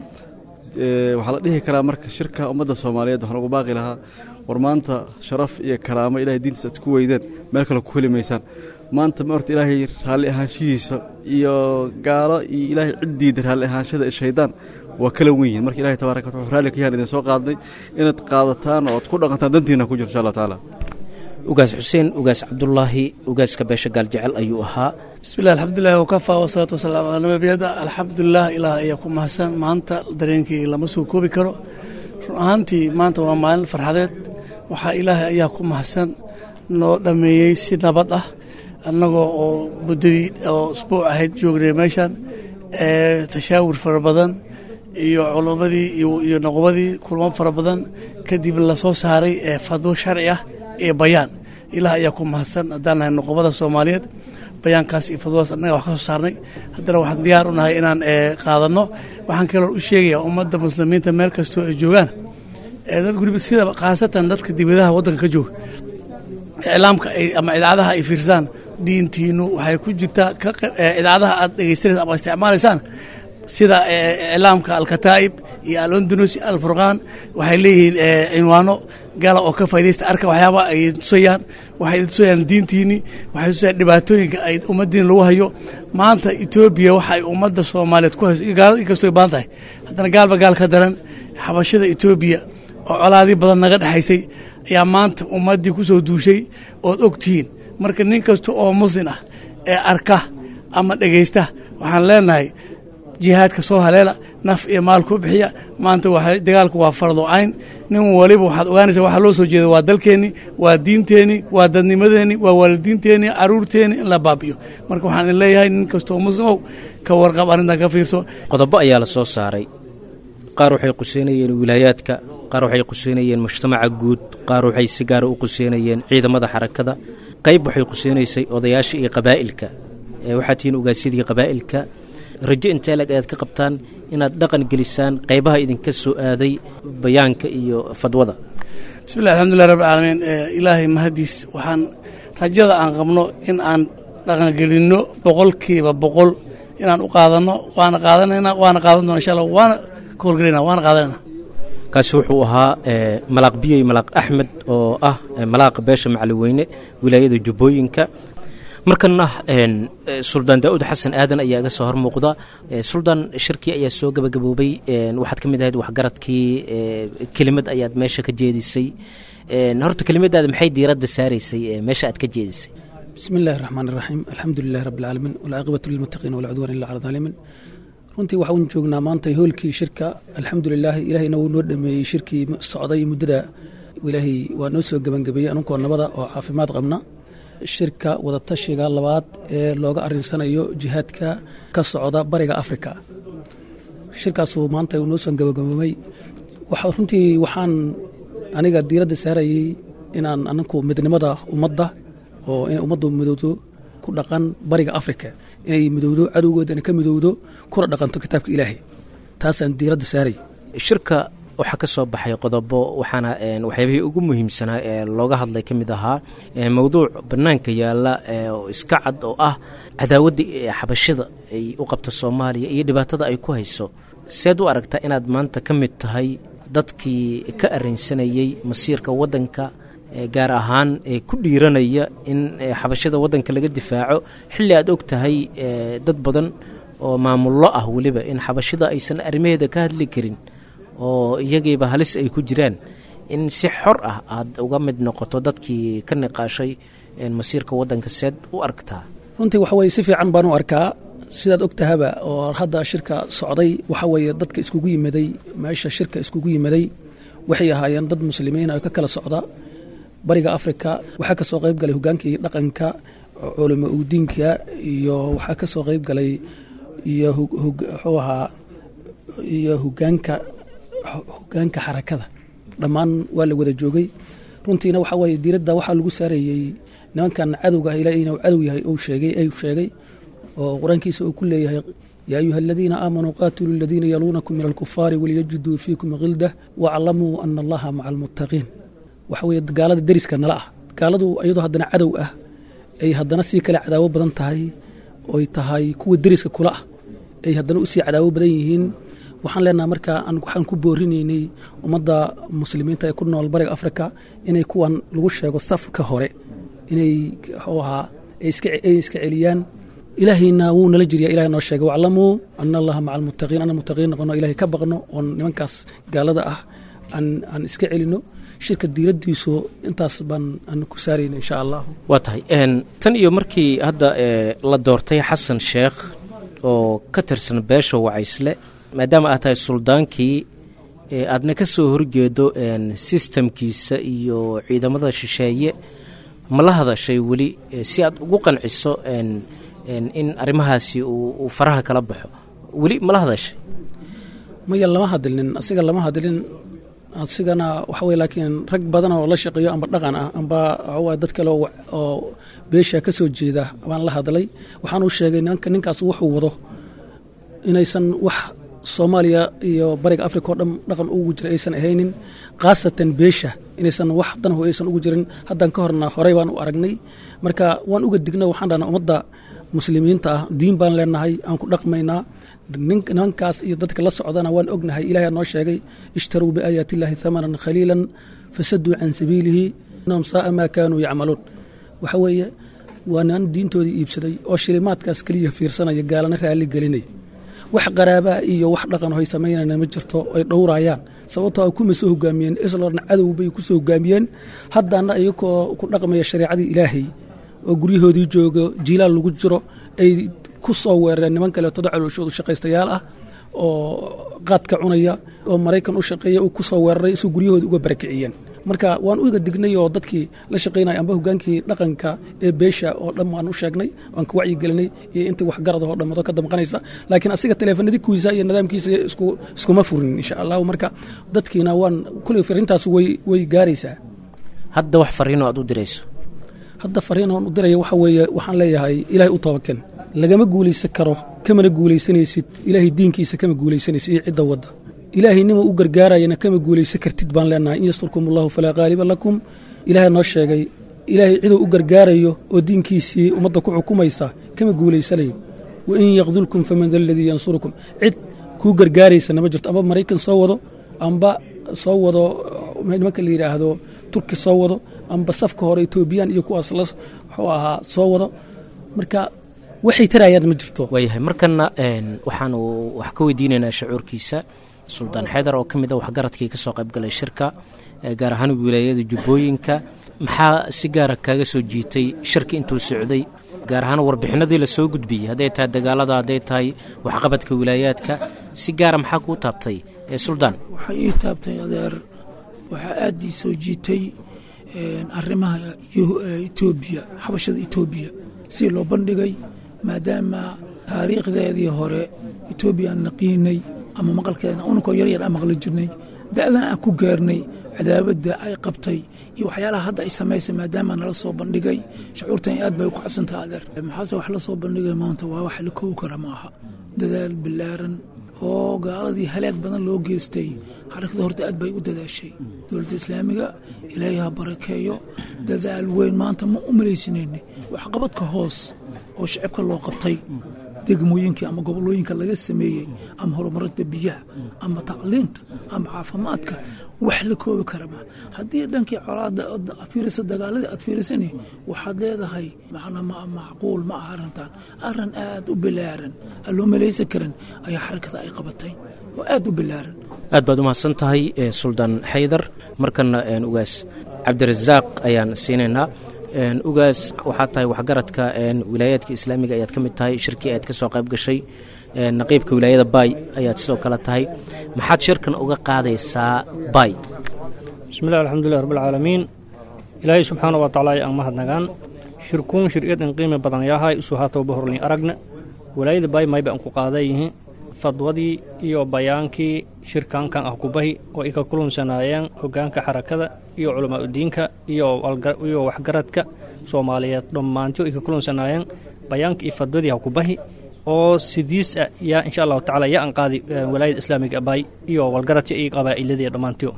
M: waxaa la dhihi karaa marka shirka ummadda soomaaliyeed waxaan ugu baaqi lahaa war maanta sharaf iyo karaamo ilahay diintiisa aad ku weydeen meel kale ku heli maysaan maanta ma horta ilaahay raalli ahaanshihiisa iyo gaalo iyo ilaahay ciddiida raalli ahaanshada ee shaydaan waa kala wen yihin marka ilahay tabaaraka wataala wuxuu raalli ka yahan idin soo qaadnay inaad qaadataan oo ad ku dhaqantaan dantiina ku jirto insha allah tacaala
C: ugaas xuseen ugaas cabdulaahi ugaaska beesha gaaljecel ayuu ahaa
N: bismillahi alxamdulilah wakafaa wasalaatu wasalaamu calaa nabiyada alxamdulilah ilaah ayaa ku mahadsan maanta dareenkii lama soo koobi karo run ahaantii maanta waa maalin farxadeed waxaa ilaahay ayaa ku mahadsan noo dhammeeyey si nabad ah annagoo oo muddadii oo isbuuc ahayd joognay meeshan ee tashaawur fara badan iyo culummadii iyo noqobadii kulmo fara badan kadib lasoo saaray ee fadwo sharci ah ee bayaan ilaah ayaa ku mahadsan haddaan nahay noqobada soomaaliyeed bayaankaas iyo fadwadaas annaga wax ka soo saarnay haddana waxaan diyaar u nahay inaan qaadanno waxaan kaloo u sheegayaa ummadda muslimiinta meel kastoo ay joogaan dad weliba sida khaasatan dadka dibadaha waddanka ka jooga iclaamka ama idaacadaha ay fiirsaan diintiinu waxay ku jirtaa idaacadaha aad dhegeysanaysa ama isticmaalaysaan sida iclaamka alkataa'ib iyo alondunus iyo alfurqaan waxay leeyihiin cinwaano gala oo ka faa'idaysta arka waxyaaba ay tusayaan waxay tusayaan diintiini waxay tusayaan dhibaatooyinka ay ummaddiin lagu hayo maanta etoobiya waxa ay ummadda soomaaliyeed ku hayso gaalada inkastoo baahan tahay haddana gaalba gaal ka daran xabashada etoobiya oo colaadii badan naga dhexaysay ayaa maanta ummaddii ku soo duushay ood og tihiin marka nin kasta oo muslin ah ee arka ama dhegaysta waxaan leenahay jihaadka soo haleela naf iyo maal ku bixiya maanta dagaalku waa fardo cayn nin waliba waxaad ogaanaysaa waxaa loo soo jeeda waa dalkeenni waa diinteenni waa dadnimadeenni waa waalidiinteenni caruurteenni in la baabiyo marka waxaan idin leeyahay nin kastoo muslimow ka warqab arrintan ka fiirso
C: qodobo ayaa la soo saaray qaar waxay quseynayeen wilaayaadka qaar waxay quseynayeen mujtamaca guud qaar waxay si gaara u quseynayeen ciidamada xarakada qayb waxay quseynaysay odayaasha iyo qabaa'ilka waxaa tihiin ugaasiyadii qabaa'ilka rajo intee lag ayaad ka qabtaan inaad dhaqan gelisaan qaybaha idinka soo aaday bayaanka iyo fadwada
N: bismillahi alxamdulilah rabbi caalamiin ilaahay mahadiis waxaan rajada aan qabno in aan dhaqangelinno boqolkiiba boqol inaan u qaadanno waana qaadanayna waana qaadan doona insha allah waana ka howlgelayna waana qaadanayna
C: kaasi wuxuu ahaa malaaq biyey malaaq axmed oo ah malaaqa beesha macaliweyne wilaayada jubbooyinka markana suldaan daa'uud xasan aadan ayaa iga soo hor muuqda suldaan shirkii ayaa soo gabagaboobay waxaad ka mid ahayd waxgaradkii kelimad ayaad meesha ka jeedisay horta kelimadaada maxay diiradda saaraysay meesha aad ka jeedisay
O: bismi illaahi raxmaan iraxiim alxamdu lilahi rabbi alcaalamiin walcaaqibatu lilmuttaqiin walcudwaan illa cala daalimiin runtii waxaan joognaa maanta hoolkii shirka alxamdu lilaahi ilaahayna wuu noo dhameeyey shirkii socday muddada ilaahay waa noo soo gebangabeeyey anunkoo nabada oo caafimaad qabna shirka wadatashiga labaad ee looga arinsanayo jihaadka ka socda bariga afrika shirkaasuu maanta uu noo soo gabagaboomay runtii waxaan aniga diiradda saarayey inaan aninku midnimada ummadda oo inay ummaddu midowdo ku dhaqan bariga afrika inay midowdo cadowgoodana ka midowdo kuna dhaqanto kitaabka ilaahay taasaan diiradda saaray
C: shirka waxaa ka soo baxay qodobo waxaana waxyaabihii ugu muhiimsanaa ee looga hadlay ka mid ahaa mowduuc bannaanka yaalla oo iska cad oo ah cadaawadda xabashada ay u qabta soomaaliya iyo dhibaatada ay ku hayso seed u aragtaa inaad maanta ka mid tahay dadkii ka arrinsanayey masiirka waddanka gaar ahaan ee ku dhiiranaya in xabashada waddanka laga difaaco xilli aad og tahay dad badan oo maamullo ah weliba in xabashada aysan arrimaheeda ka hadli karin oo iyagiiba halis ay ku jiraan in si xor ah aad uga mid noqoto dadkii ka niqaashay masiirka waddanka seed u aragtaa
O: runtii waxa weye si fiican baan u arkaa sidaad og tahaba oo hadda shirka socday waxa weeye dadka iskugu yimaday meesha shirka iskugu yimaday waxay ahaayeen dad muslimiin oo ka kala socda bariga afrika waxaa ka soo qayb galay hogaankii dhaqanka culimo udiinka iyo waxaa ka soo qayb galay iyo wuxuu ahaa iyo hogaanka hogaanka xarakada dhammaan waa la wada joogay runtiina waxaa weeye diiradda waxaa lagu saarayey nimankan cadowga ah ilaahay inuu cadow yahay uu sheegay ayuu sheegay oo qur-aankiisa uu ku leeyahay yaa ayuha aladiina aamanuu qaatiluu aladiina yaluunakum min alkufaari waliyajiduu fiikum khildah waaclamuu ana allaha maca almuttaqiin waxa weeye gaalada deriska nala ah gaaladu iyadoo haddana cadow ah ay haddana sii kale cadaawo badan tahay oy tahay kuwa deriska kula ah ay haddana usii cadaawo badan yihiin waxaan leenaha marka waxaan ku boorinaynay ummadda muslimiinta ee ku nool bariga afrika inay kuwan lagu sheego safka hore inay mxuu ahaa ay iska celiyaan ilaahayna wuu nala jirya ilahay noo sheegay waclamuu ana allaha maca almuttaqiin ana muttaqiin noqono ilahay ka baqno oon nimankaas gaalada ah aan iska celino shirka diiraddiisu intaas baan aan ku saarayna insha allah
C: waa tahay tan iyo markii hadda la doortay xasan sheekh oo ka tirsan beesha wacaysle maadaama aad tahay suldaankii aadna ka soo horjeedo sistamkiisa iyo ciidamada shisheeye ma la hadashay weli si aad ugu qanciso in arrimahaasi uu faraha kala baxo weli ma la hadashay
O: maya lama hadlinin asiga lama hadlin asigana waxa weye laakiin rag badan oo la shaqeeyo amba dhaqan ah amba waxawaa dad kale oo beesha ka soo jeeda baan la hadlay waxaan u sheegay ninkaas wuxuu wado inaysan wax soomaaliya iyo bariga africa oo dhan dhaqan ugu jira aysan ahaynin khaasatan beesha inaysan wax danhu aysan ugu jirin haddaan ka horna horey baan u aragnay marka waan uga digna waxaan dhahnaa ummadda muslimiinta ah diin baan leenahay aan ku dhaqmaynaa nimankaas iyo dadka la socdana waan ognahay ilahay noo sheegay ishtaruu biaayaati illaahi hamanan khaliilan fasaduu can sabiilihi inahum saaa maa kaanuu yacmaluun waxa weeye waa niman diintoodii iibsaday oo shilimaadkaas keliya fiirsanaya gaalana raalli gelinaya wax qaraabaa iyo wax dhaqan hoy samaynana ma jirto ay dhowraayaan sababtoo a kuma soo hogaamiyeen islorna cadow bay ku soo hogaamiyeen haddana iyagoo ku dhaqmaya shareecadii ilaahay oo guryahoodii joogo jiilaal lagu jiro ay ku soo weerareen niman kaleetoda calooshoodu shaqaystayaal ah oo qaadka cunaya oo maraykan u shaqeeya uu ku soo weeraray isuu guryahoodi uga barakiciyeen marka waan uga dignay oo dadkii la shaqaynaya amba hogaankii dhaqanka ee beesha oo dhan waan u sheegnay waan ka wacyigelinay iyo intii waxgarad oo dhammado ka damqanaysa laakiin asiga teleefanadikiisa iyo nidaamkiisa iskuma furin insha allahu marka dadkiina waan kuley fariintaas way gaaraysaa
C: hadda wax fariinoo aad u dirayso
O: hadda fariin oon u diraya waxa weeye waxaan leeyahay ilaahay u tabaken lagama guulaysan karo kamana guulaysanaysid ilaahay diinkiisa kama guulaysanaysid iyo cidda wadda ilaahay nima u gargaarayana kama guulaysan kartid baan leenahay in yasturkum allahu falaa qaaliba lakum ilaahay noo sheegay ilaahay ciduu u gargaarayo oo diinkiisii ummadda ku xukumaysa kama guulaysanayo wain yaqdulkum faman da aladii yansurukum cid kuu gargaaraysana ma jirto amba maraykan soo wado amba soo wado nimanka la yidhaahdo turki soo wado amba safka hore etoobiyaan iyo kuwaas la wuxuu ahaa soo wado marka waxay tarayaan ma jirto
C: waayahay markana waxaanu wax ka weydiinaynaa shucuurkiisa suldaan xeydar oo ka mid a waxgaradkii ka soo qaybgalay shirka gaar ahaan wilaayada jubbooyinka maxaa si gaara kaaga soo jiitay shirka intuu socday gaar ahaan warbixinadii la soo gudbiyey hadday tahay dagaalada hadday tahay waxqabadka wilaayaadka si gaara maxaa kuu taabtay suldaan
P: waxaa ii taabtay adeer waxaa aad ii soo jiitay arrimaha etoobiya xabashada etoobiya si loo bandhigay maadaama taariikhdeedii hore etoobiya aan naqiinay ama maqalkeedna ununkoo yaryar aan maqli jirnay da'dan aan ku gaarnay cadaabadda ay qabtay iyo waxyaalaha hadda ay samaysay maadaama nala soo bandhigay shucuurtan aad bay u kacsantaha adeer maxaase wax la soo bandhigay maanta waa wax la koobi kara maaha dadaal ballaaran oo gaaladii halaag badan loo geystay xarakada horta aad bay u dadaashay dowladda islaamiga ilaahay ha barakeeyo dadaal weyn maanta ma u malaysanayni waxqabadka hoos oo shacibka loo qabtay degmooyinkii ama gobolooyinka laga sameeyey ama horumarinta biyaha ama tacliinta ama caafimaadka wax la koobi kara ma haddii dhankii colaada fiirisa dagaaladii aad fiirisani waxaad leedahay macnaa macquul ma aha arrintan arrin aad u bilaaran aan loo malaysan karin ayaa xarakada ay qabatay oo aad u bilaaran
C: aad baad u mahadsan tahay suldaan xaydar markana ugaas cabdirasaaq ayaan siinaynaa ugaas waxaad tahay waxgaradka wilaayaadka islaamiga ayaad ka mid tahay shirkii aad ka soo qayb gashay naqiibka wilaayada baay ayaad sidoo kale tahay maxaad shirkan uga qaadaysaa baay
Q: bismillahi alxamdulilah rabbilcaalamiin ilaahay subxaana wa tacaala aan mahadnagaan shirkuun shir'iyadin qiimi badan yahay isu haatowba horlin aragna wilaayada baay mayba aan ku qaadayihi fadwadii iyo bayaankii shirkankan ah kubahi oo ay ka kulunsanaayeen hoggaanka xarakada iyo culamaauddiinka iyo waxgaradka soomaaliyeed dhammaantii ay ka kulunsanaayeen bayaanka iyo fadwadii ha kubahi oo sidiis ah yaa insha allahu tacala yaa an qaadi walaayada islaamiga baay iyo walgaradka iyo qabaa'iladii dhammaantiyo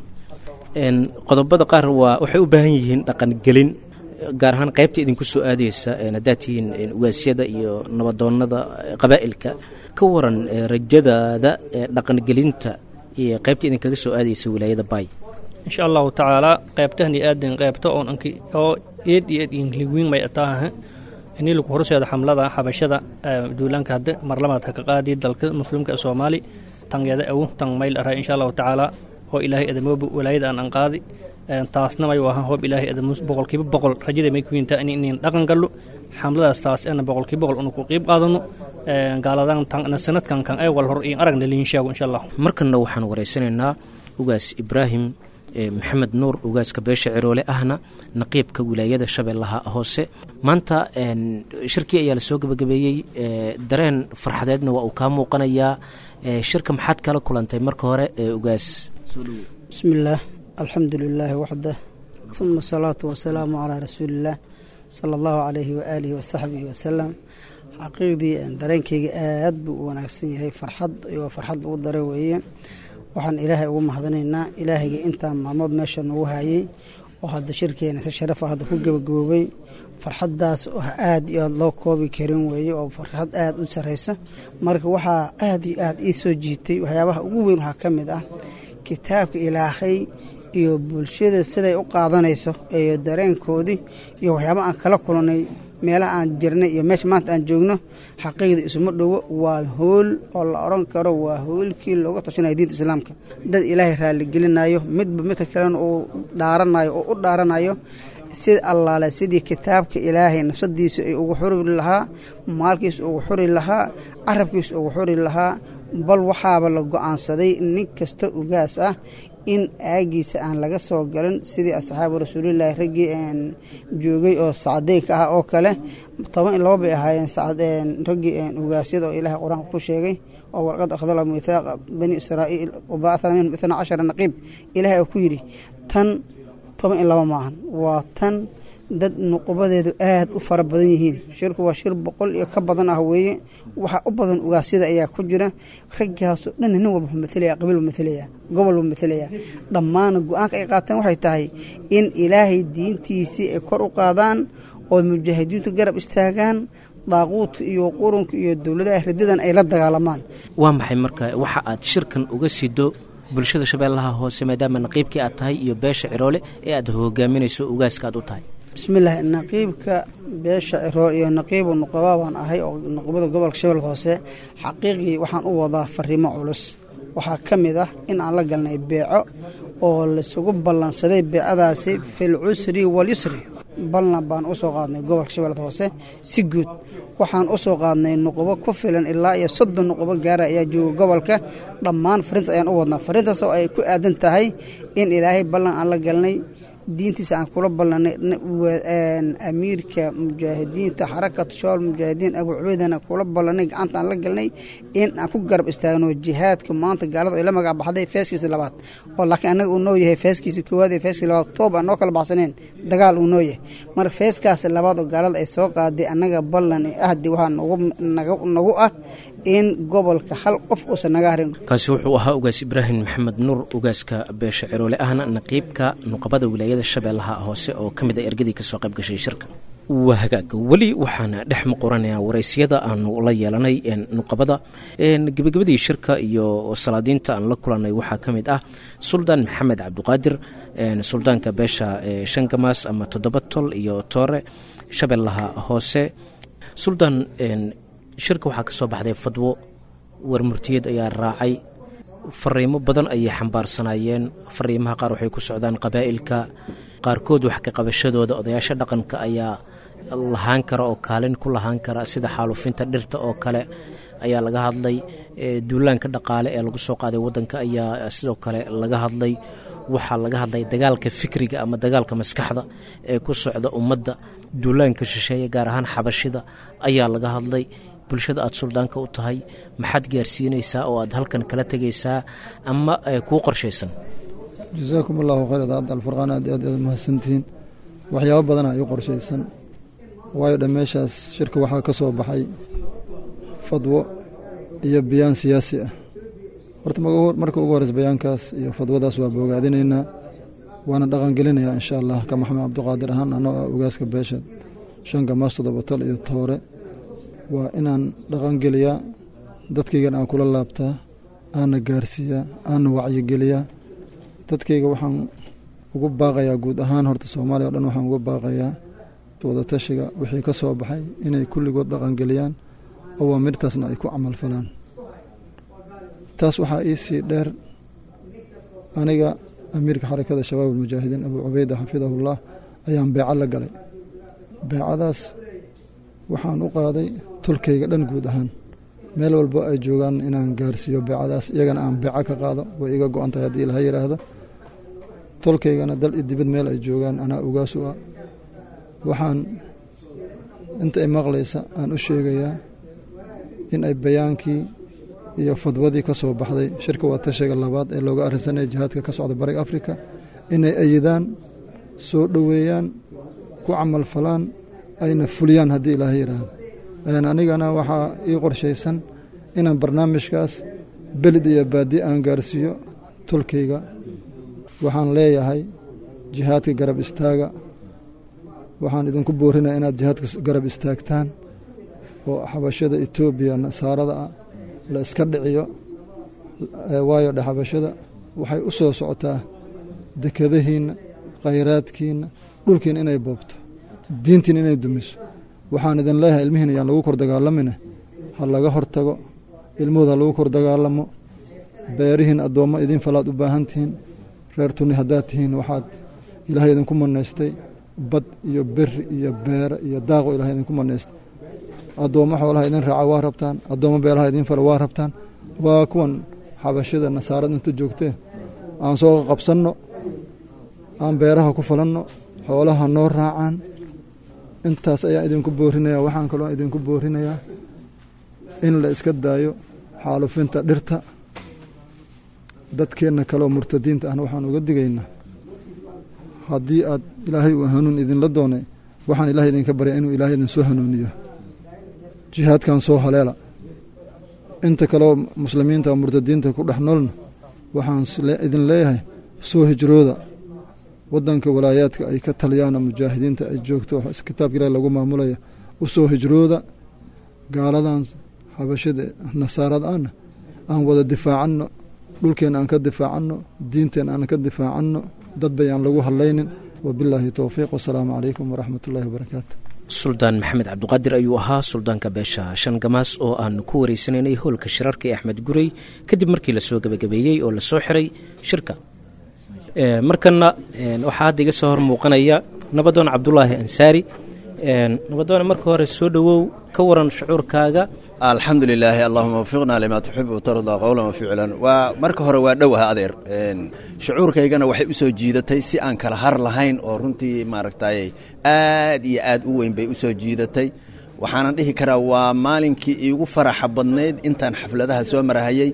C: qodobada qaar waa waxay u baahan yihiin dhaqangelin gaar ahaan qaybta idinku soo aadaysa haddaad tihiin ugaasyada iyo nabadoonnada qabaa'ilka ka waran rajadaada dhaqangelinta iyo qaybta idinkaga soo aadaysa wilaayada baay
Q: insha allahu tacaalaa qaybtahni aadan qaybta oon anki oo eed iyo eed ingliwiin may ataaha inii lagu horseeda xamlada xabashada duulaanka hadde marlamaad ha ka qaadi dalka muslimka soomaali tangeeda awu tan mayl araa insha allahu tacaalaa oo ilaahay edamooba walaayada aan an qaadi taasna may ahaan hoob ilaahay adamus boqolkiiba boqol rajada may ku yintaa in inin dhaqan gallo xamladaas taas ana boqolkiiba boqol unu ku qiib qaadano gaaladan tan sanadkan kan ay wal hor in aragna liin sheego insha allah
C: markanna waxaan wareysanaynaa ugaas ibraahim maxamed nuur ugaaska beesha ciroole ahna naqiibka wilaayada shabeellaha hoose maanta shirkii ayaa lasoo gebagabeeyey dareen farxadeedna waa uu kaa muuqanayaa shirka maxaad kala kulantay marka hore ugaas
R: bismillaah alxamdu lilaahi waxdah uma asalaatu wasalaamu calaa rasuuliillaah sala allahu calayhi waaalihi wasaxbihi wasalam xaqiiqdii dareenkayga aad buu u wanaagsan yahay farxad iyo farxad lagu dare weeye waxaan ilaahay ugu mahadinaynaa ilaahayga intaa maalmood meesha nagu hayay oo hadda shirkeena si sharafa hadda ku gebagaboobay farxaddaas aad iyo aad loo koobi karin weeye oo farxad aad u sarraysa marka waxaa aad iyo aad ii soo jiitay waxyaabaha ugu weyn waxaa ka mid ah kitaabka ilaahay iyo bulshada siday u qaadanayso iyo dareenkoodii iyo waxyaaba aan kala kulannay meelaha aan jirnay iyo meesha maanta aan joogno xaqiiqda isuma dhowo waa hool oo la odhan karo waa hoolkii looga tashanaya diinta islaamka dad ilaahay raalligelinayo midba midka kalena uu dhaaranayo oo u dhaaranayo sida allaale sidii kitaabka ilaahay nafsadiisa ay ugu xuri lahaa maalkiisa ugu xuri lahaa carabkiisa ugu xuri lahaa bal waxaaba la go-aansaday nin kasta ugaas ah in aagiisa aan laga soo galin sidii asxaabu rasuulilaahi raggii joogay oo sacdeynka ah oo kale toban iyo laba bay ahaayeen raggii ugaasyada oo ilaahay qur-aanka ku sheegay oo warqad akhdala mithaaqa bani israa'iil wabacana minhum itna cashara naqiib ilaahay oo ku yidhi tan toban iyo laba maahan waa tan dad nuqubadeedu aad u fara badan yihiin shirku waa shir boqol iyo ka badan ah weeye waxaa u badan ugaasyada ayaa ku jira raggaasoo dhan nin walba matalaya qabiil buu matalaya gobol buu matalaya dhammaana go-aanka ay qaateen waxay tahay in ilaahay diintiisii ay kor u qaadaan oo mujaahidiintu garab istaagaan daaquudka iyo qurunka iyo dowladaha ridadan ay la dagaalamaan
C: waa maxay marka waxa aad shirkan uga sido bulshada shabeellaha hoose maadaama naqiibkii aad tahay iyo beesha ciroole ee aad hogaaminayso ugaaska aad u tahay
R: bismillaah naqiibka beesha ciroole iyo naqiibu nuqabaa baan ahay oo nuqubada gobolka shabeelle hoose xaqiiqii waxaan u wadaa fariimo culus waxaa ka mid ah in aan la galnay beeco oo laisugu ballansaday beecadaasi fil cusri walyusri balna baan u soo qaadnay gobolka shabeellada hoose si guud waxaan u soo qaadnay nuqubo ku filan ilaa iyo soddon nuqubo gaara ayaa jooga gobolka dhammaan fariintas ayaan u wadnaa fariintaas oo ay ku aadan tahay in ilaahay ballan aan la galnay diintiisa aan kula ballanay amiirka mujaahidiinta xarakatu shabaal mujaahidiin abu cubeydana kula ballanay gacanta aan la galnay in aan ku garab istaagno jihaadka maanta gaalada ay la magac baxday feeskiisa labaad oo laakiin annaga uu noo yahay feeskiisa koowaad iyo feeskiisa labaad toob aan noo kala baxsaneen dagaal uu noo yahay marka feeskaas labaad oo gaalada ay soo qaaday annaga ballan ahdi waxaa nagu ah in gobolka hal qof uusan naga harin
C: kaasi wuxuu ahaa ugaas ibraahim maxamed nuur ugaaska beesha ciroole ahna naqiibka nuqabada wilaayada shabeellaha hoose oo ka mid a ergadii kasoo qayb gashay shirka waa hagaag weli waxaan dhex muquranayaa waraysyada aanu la yeelanay nuqabada gebagabadii shirka iyo salaadiinta aan la kulanay waxaa ka mid ah suldaan maxamed cabdiqaadir suldaanka beesha shangamaas ama toddoba tol iyo toore shabeellaha hoose suldaan shirka waxaa ka soo baxday fadwo warmurtiyad ayaa raacay fariimo badan ayay xambaarsanaayeen fariimaha qaar waxay ku socdaan qabaa'ilka qaarkood wax ka qabashadooda odayaasha dhaqanka ayaa lahaan kara oo kaalin ku lahaan kara sida xaalufinta dhirta oo kale ayaa laga hadlay duulaanka dhaqaale ee lagu soo qaaday waddanka ayaa sidoo kale laga hadlay waxaa laga hadlay dagaalka fikriga ama dagaalka maskaxda ee ku socda ummadda duulaanka shisheeye gaar ahaan xabashida ayaa laga hadlay bulshada aad suldaanka u tahay maxaad gaarsiinaysaa oo aad halkan kala tegaysaa ama kuu qorshaysan
S: jasaakum allahu khayr daacadda alfurqaan aad aad aad mahadsantihiin waxyaabo badana ay u qorshaysan waayo dhan meeshaas shirka waxaa ka soo baxay fadwo iyo biyaan siyaasi ah horta marka ugu horeysa bayaankaas iyo fadwadaas waa boogaadinaynaa waana dhaqangelinayaa insha allah ka maxamed cabdiqaadir ahaan anoo ah ugaaska beesha shanka maas toddoba tol iyo toore waa inaan dhaqangeliyaa dadkaygan aan kula laabtaa aanna gaarsiiyaa aanna wacyigeliyaa dadkayga waxaan ugu baaqayaa guud ahaan horta soomaaliya o dhan waxaan uga baaqayaa wadatashiga wixii ka soo baxay inay kulligood dhaqangeliyaan oo waa midhtaasna ay ku camalfalaan taas waxaa ii sii dheer aniga amiirka xarakada shabaab almujaahidiin abuu cubayda xafidahullah ayaan beeco la galay beecadaas waxaan u qaaday tulkayga dhan guud ahaan meel walbo ay joogaan inaan gaarsiiyo beecadaas iyagana aan beeco ka qaado way iga go-an tahay haddii ilaha yidhaahdo tolkaygana dal i dibad meel ay joogaan anaa ogaasu ah waxaan inta ay maqlaysa aan u sheegayaa in ay bayaankii iyo fadwadii ka soo baxday shirka waa tashiga labaad ee looga arrinsanaya jihaadka ka socda bariga afrika inay ayidaan soo dhoweeyaan ku camal falaan ayna fuliyaan haddii ilaaha yidhaahdo anigana waxaa ii qorshaysan inaan barnaamijkaas belid iyo baadi aan gaarsiiyo tolkayga waxaan leeyahay jihaadka garab istaaga waxaan idinku boorinaya inaad jihaadka garab istaagtaan oo xabashada etoobiya nasaarada ah la iska dhiciyo waayo dhe xabashada waxay u soo socotaa dekadahiinna khayraadkiinna dhulkiina inay boobto diintiina inay dumiso waxaan idin leeyahay ilmihiina yaan lagu kor dagaalamine ha laga hor tago ilmahooda ha lagu kor dagaalamo beerihiin addoommo idin falaad u baahan tihiin reer tuni haddaad tihiin waxaad ilaahay idinku manaystay bad iyo beri iyo beere iyo daaqo ilahay idinku manaystay addoommo xoolaha idin raaca waa rabtaan addoommo beelaha idin fala waa rabtaan waa kuwan xabashada nasaarada inta joogtee aan soo qabsanno aan beeraha ku falanno xoolaha noo raacaan intaas ayaan idinku boorinayaa waxaan kaloo idinku boorinayaa in la iska daayo xaalufinta dhirta dadkeenna kaleoo murtadiinta ahna waxaan uga digaynaa haddii aad ilaahay uu hanuun idinla doonay waxaan ilahay idinka baryaa inuu ilaahay idin soo hanuuniyo jihaadkan soo haleela inta kaleoo muslimiinta murtadiinta ku dhex noolna waxaan idin leeyahay soo hijrooda waddanka walaayaadka ay ka taliyaan mujaahidiinta ay joogto kitaabka ilahi lagu maamulaya u soo hijrooda gaaladan xabashada nasaarada ahna aan wada difaacanno dhulkeenna aan ka difaacanno diinteenna aan ka difaacanno dad bay aan lagu hadlaynin wabilaahi towfiiq wasalaamu calaykum waraxmat ullahi wabarakaatu
C: suldaan maxamed cabdiqaadir ayuu ahaa suldaanka beesha shan gamaas oo aanu ku wareysanaynay howlka shirarka ee axmed gurey kadib markii lasoo gebagabeeyey oo lasoo xiray shirka markana waxaa hadda iga soo hor muuqanaya nabadoon cabdulaahi ansaari nabadoone marka hore soo dhowow ka waran shucuurkaaga
T: alxamdu lilaahi allahuma wafiqna limaa tuxibu tardaa qowlan wa ficlan waa marka hore waa dhowaha adeer shucuurkaygana waxay u soo jiidatay si aan kala har lahayn oo runtii maaragtay aad iyo aad u weyn bay u soo jiidatay waxaanan dhihi karaa waa maalinkii iigu faraxa badnayd intaan xafladaha soo marahayey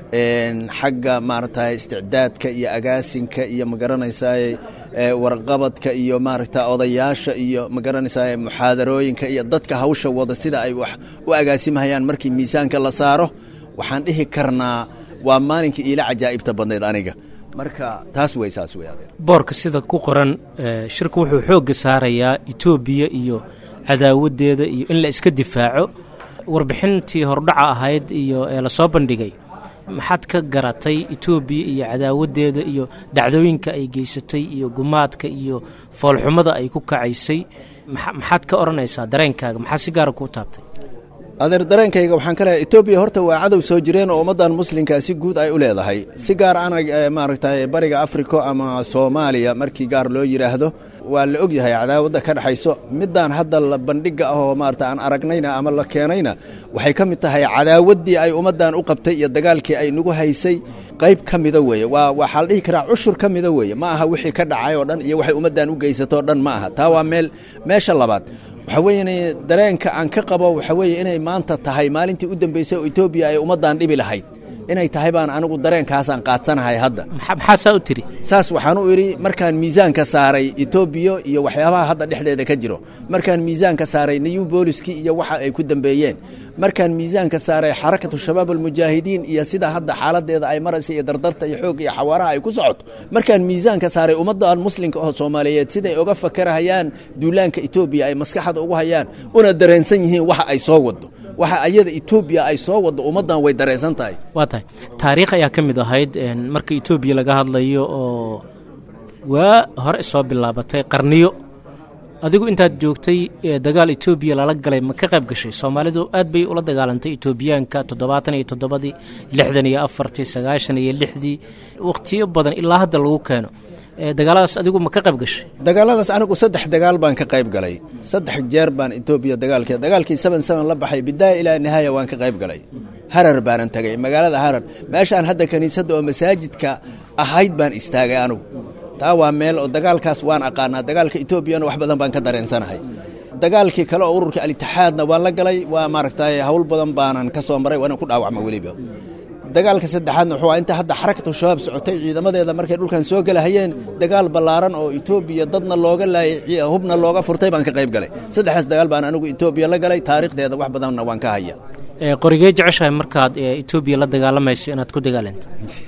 T: xagga maaragtay isticdaadka iyo agaasinka iyo magaranaysaay warqabadka iyo maaragta odayaasha iyo magaranaysaay muxaadarooyinka iyo dadka hawsha wada sida ay wax u agaasimahayaan markii miisaanka la saaro waxaan dhihi karnaa waa maalinkii iila cajaa'ibta badnayd aniga marka taas wey saas wey
C: boorka sida ku qoran shirku wuxuu xoogga saarayaa etoobiya iyo cadaawaddeeda iyo in la iska difaaco warbixintii hordhaca ahayd iyo ee lasoo bandhigay maxaad ka garatay etoobiya iyo cadaawaddeeda iyo dhacdooyinka ay geysatay iyo gumaadka iyo foolxumada ay ku kacaysay maxaad ka odhanaysaa dareenkaaga maxaa si gaara kuu taabtay
T: adeer dareenkayga waxaan ka leehay etoobiya horta waa cadow soo jireen oo ummaddan muslimka si guud ay u leedahay si gaar ana maaragtay bariga afrika ama soomaaliya markii gaar loo yidhaahdo waa la og yahay cadaawadda ka dhexayso middaan hadda la bandhigga ah oo maarata aan aragnayna ama la keenayna waxay ka mid tahay cadaawaddii ay ummaddan u qabtay iyo dagaalkii ay nagu haysay qayb ka mida weeye waa waxaa la dhihi karaa cushur ka mida weeye ma aha wixii ka dhacay oo dhan iyo waxay ummaddan u geysatoo dhan ma aha taa waa meel meesha labaad waxa weeye dareenka aan ka qabo waxa weeye inay maanta tahay maalintii u dambeysay oo etoobiya ay ummaddan dhibi lahayd inay tahay baan anigu dareenkaasaan qaadsanahay hadda
C: maxaa saa u tiri
T: saas waxaan u idhi markaan miisaanka saaray etoobiya iyo waxyaabaha hadda dhexdeeda ka jiro markaan miisaanka saaray new booliskii iyo waxa ay ku dambeeyeen markaan miisaanka saaray xarakatu shabaab almujaahidiin iyo sida hadda xaaladeeda ay maraysa iyo dardarta iyo xoog iyo xawaaraha ay ku socoto markaan miisaanka saaray ummaddan muslimka oo soomaaliyeed siday uga fakarahayaan duulaanka etoobiya ay maskaxda ugu hayaan una dareensan yihiin waxa ay soo wado waxa ayada etoobiya ay soo waddo ummaddan way dareensan tahay
C: waa tahay taariikh ayaa ka mid ahayd marka etoobiya laga hadlayo oo waa hore soo bilaabatay qarniyo adigu intaad joogtay dagaal etoobiya lala galay ma ka qayb gashay soomaalidu aad bay ula dagaalantay etoobiyaanka toddobaatan iyo toddobadii lixdan iyo afartii sagaashan iyo lixdii wakhtiyo badan ilaa hadda lagu keeno dagaaladaas adigu ma ka qayb gashay
T: dagaaladaas anigu saddex dagaal baan ka qayb galay saddex jeer baan etoobiya dagaalkee dagaalkii seven seven la baxay bidaaya ilaa nihaaya waan ka qayb galay harar baanan tagay magaalada harar meeshaan hadda kiniisadda oo masaajidka ahayd baan istaagay anugu taa waa meel oo dagaalkaas waan aqaanaa dagaalka etoobiyana wax badan baan ka dareensanahay dagaalkii kale oo ururka alitixaadna waan la galay waa maaragtay hawl badan baanan ka soo maray waana ku dhaawacma weliba dagaalka saddexaadna wuxuu inta hadda xarakatu shabaab socotay ciidamadeeda markay dhulkan soo gelahayeen dagaal ballaaran oo etoobiya dadna looga laayay hubna looga furtay baan ka qayb galay saddexdaas dagaal baan anigu etoobiya la galay taariikhdeeda wax badanna waan ka haya
C: qorigee jeceshahay markaad etoobiya la dagaalamayso inaad ku dagaalanto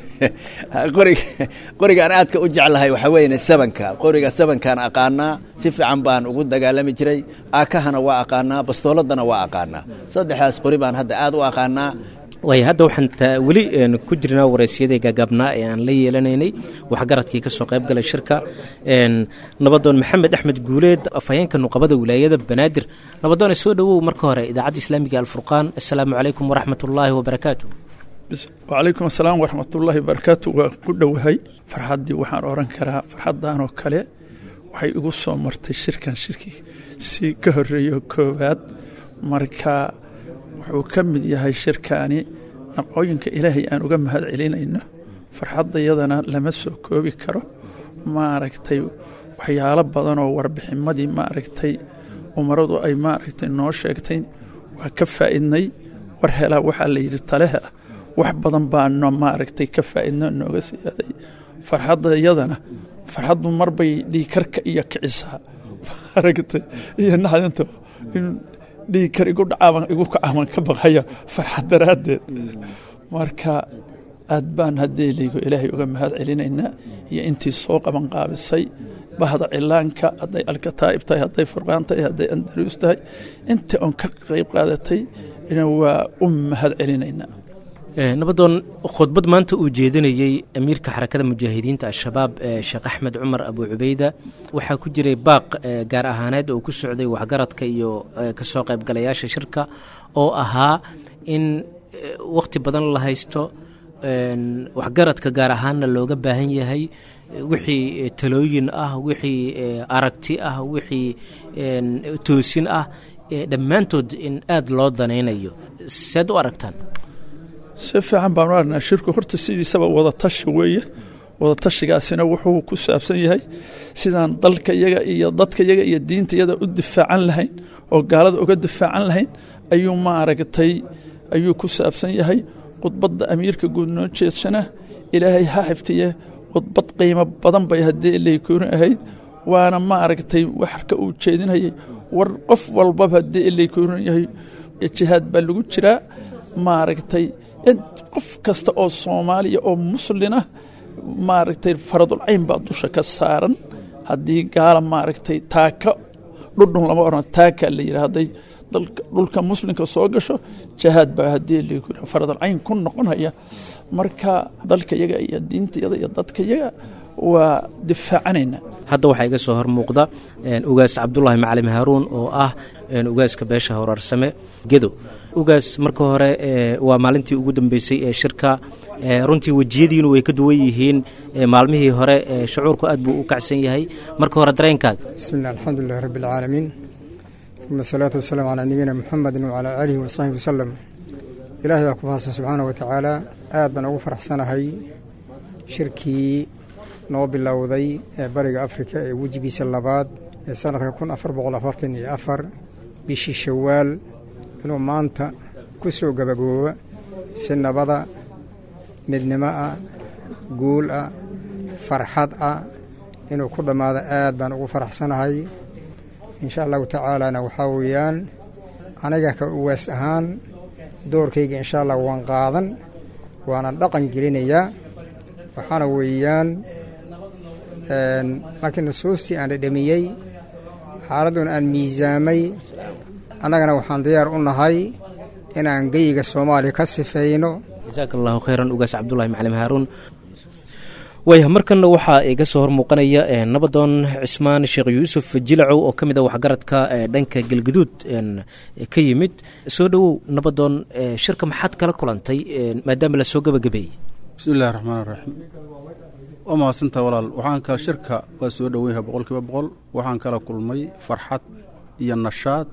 T: qorig qorigaan aadka u jeclahay waxaa weeye sabanka qoriga sabankaan aqaanaa si fiican baan ugu dagaalami jiray aakahana waa aqaanaa bastooladana waa aqaanaa saddexdaas qori baan hadda aad u aqaanaa
C: waay hadda waxaan weli ku jirnaa waraysyadii gaagaabnaa ee aan la yeelanaynay waxgaradkii ka soo qayb galay shirka nabadoon maxamed axmed guuleed afhayeenka nuqabada wilaayada banaadir nabadoone soo dhowow marka hore idaacadda islaamiga alfurqaan assalaamu calaykum waraxmat ullaahi wabarakaatu
U: wacalaykum asalaam waraxmatullaahi wabarakaatu waa ku dhowahay farxaddii waxaan oran karaa farxaddanoo kale waxay igu soo martay shirkan shirki si ka horeeyo koowaad marka wuxuu ka mid yahay shirkaani naqooyinka ilaahay aan uga mahad celinayno farxaddayadana lama soo koobi karo maaragtay waxyaalo badanoo warbixinmadii maaragtay umaradu ay maaragtay noo sheegtay waa ka faa'idnay war helaa waxaa la yidhi tale hela wax badan baano maaragtay ka faa'idno nooga siyaaday farxaddayadana farxaddu marbay dhiikarka iyo kicisaa maaragtay iyo naxdinta in dhiigkar igu dhacaaban igu kacaaban ka baqaya farxad daraaddeed marka aad baan haddee laygo ilaahay uga mahad celinaynaa iyo intii soo qaban qaabisay bahda cilaanka hadday alkataa'ib tahay hadday furqaan tahay hadday andaruus tahay intii oon ka qayb qaadatay waa u mahad celinaynaa
C: nabadoon khudbad maanta uu jeedinayey amiirka xarakada mujaahidiinta al-shabaab sheekh axmed cumar abu cubeyda waxaa ku jiray baaq gaar ahaaneed oo ku socday waxgaradka iyo kasoo qaybgalayaasha shirka oo ahaa in wakhti badan la haysto waxgaradka gaar ahaanna looga baahan yahay wixii talooyin ah wixii aragti ah wixii toosin ah dhammaantood in aada loo danaynayo seed u aragtaan
U: si fiican baanu aragnaa shirku horta sidiisaba wadatashi weeye wadatashigaasina wuxuu ku saabsan yahay sidaan dalka yaga iyo dadka yaga iyo diinta yada u difaacan lahayn oo gaalada uga difaacan lahayn ayuu maaragtay ayuu ku saabsan yahay khudbadda amiirka guud noo jeedsana ilaahay ha xiftiye khudbad qiimo badan bay haddii ilaykooni ahayd waana maaragtay waxka uu jeedinayay war qof walbaba haddii ilaykooni yahay jihaad baa lagu jiraa maaragtay qof kasta oo soomaaliya oo muslina maaragtay faradulcayn baa dusha ka saaran haddii gaala maaragtay taaka dhudhun lama oran taakaa la yidhi hadday dhulka muslimka soo gasho jahaad baa haddii faradulcayn ku noqonaya marka dalka yaga iyo diinta yada iyo dadka yaga waa difaacanayna
C: hadda waxaa iga soo hor muuqda ugaas cabdulaahi macalim haaruun oo ah ugaaska beesha horaarsame gedo ugaas marka hore waa maalintii ugu dambeysay ee shirka runtii wejiyadiinu way ka duwan yihiin maalmihii hore shucuurku aad buu u kacsan yahay marka hore dareenkaaga
V: bismillah alxamdulilahi rabbi alcaalamiin uma asalaatu wasalaamu calaa nabiyina muxamedin wacalaa aalihi wasaxbi wasalam ilaahay baa ku mahadsan subxaana wa tacaala aad baan ugu faraxsanahay shirkii noo bilowday ee bariga afrika ee wejigiisa labaad ee sanadka kun afar boqol afartan iyo afar bishii shawaal inuu maanta ku soo gabagooba si nabada midnimo ah guul ah farxad ah inuu ku dhammaado aad baan ugu faraxsanahay insha allahu tacaalana waxaa weeyaan aniga ka uwaas ahaan doorkayga insha allah waan qaadan waanan dhaqan gelinayaa waxaana weeyaan markii nasuustii aan dhadhamiyey xaaladduona aan miisaamay annagana waxaan diyaar u nahay inaan geyiga soomaaliya ka sifayno
C: jasaak allahu khayran ugaas cabdulahi macalim haaruun waaya markanna waxaa iga soo hormuuqanaya nabadoon cismaan sheekh yuusuf jilacow oo ka mid a waxgaradka dhanka galguduud ka yimid soo dhowow nabadoon shirka maxaad kala kulantay maadaama lasoo gabagabeeyey
A: bismi illahi raxmaan raxiim waa mahadsantaa walaal waxaan kala shirka waa soo dhoweynyaha boqol kiiba boqol waxaan kala kulmay farxad iyo nashaad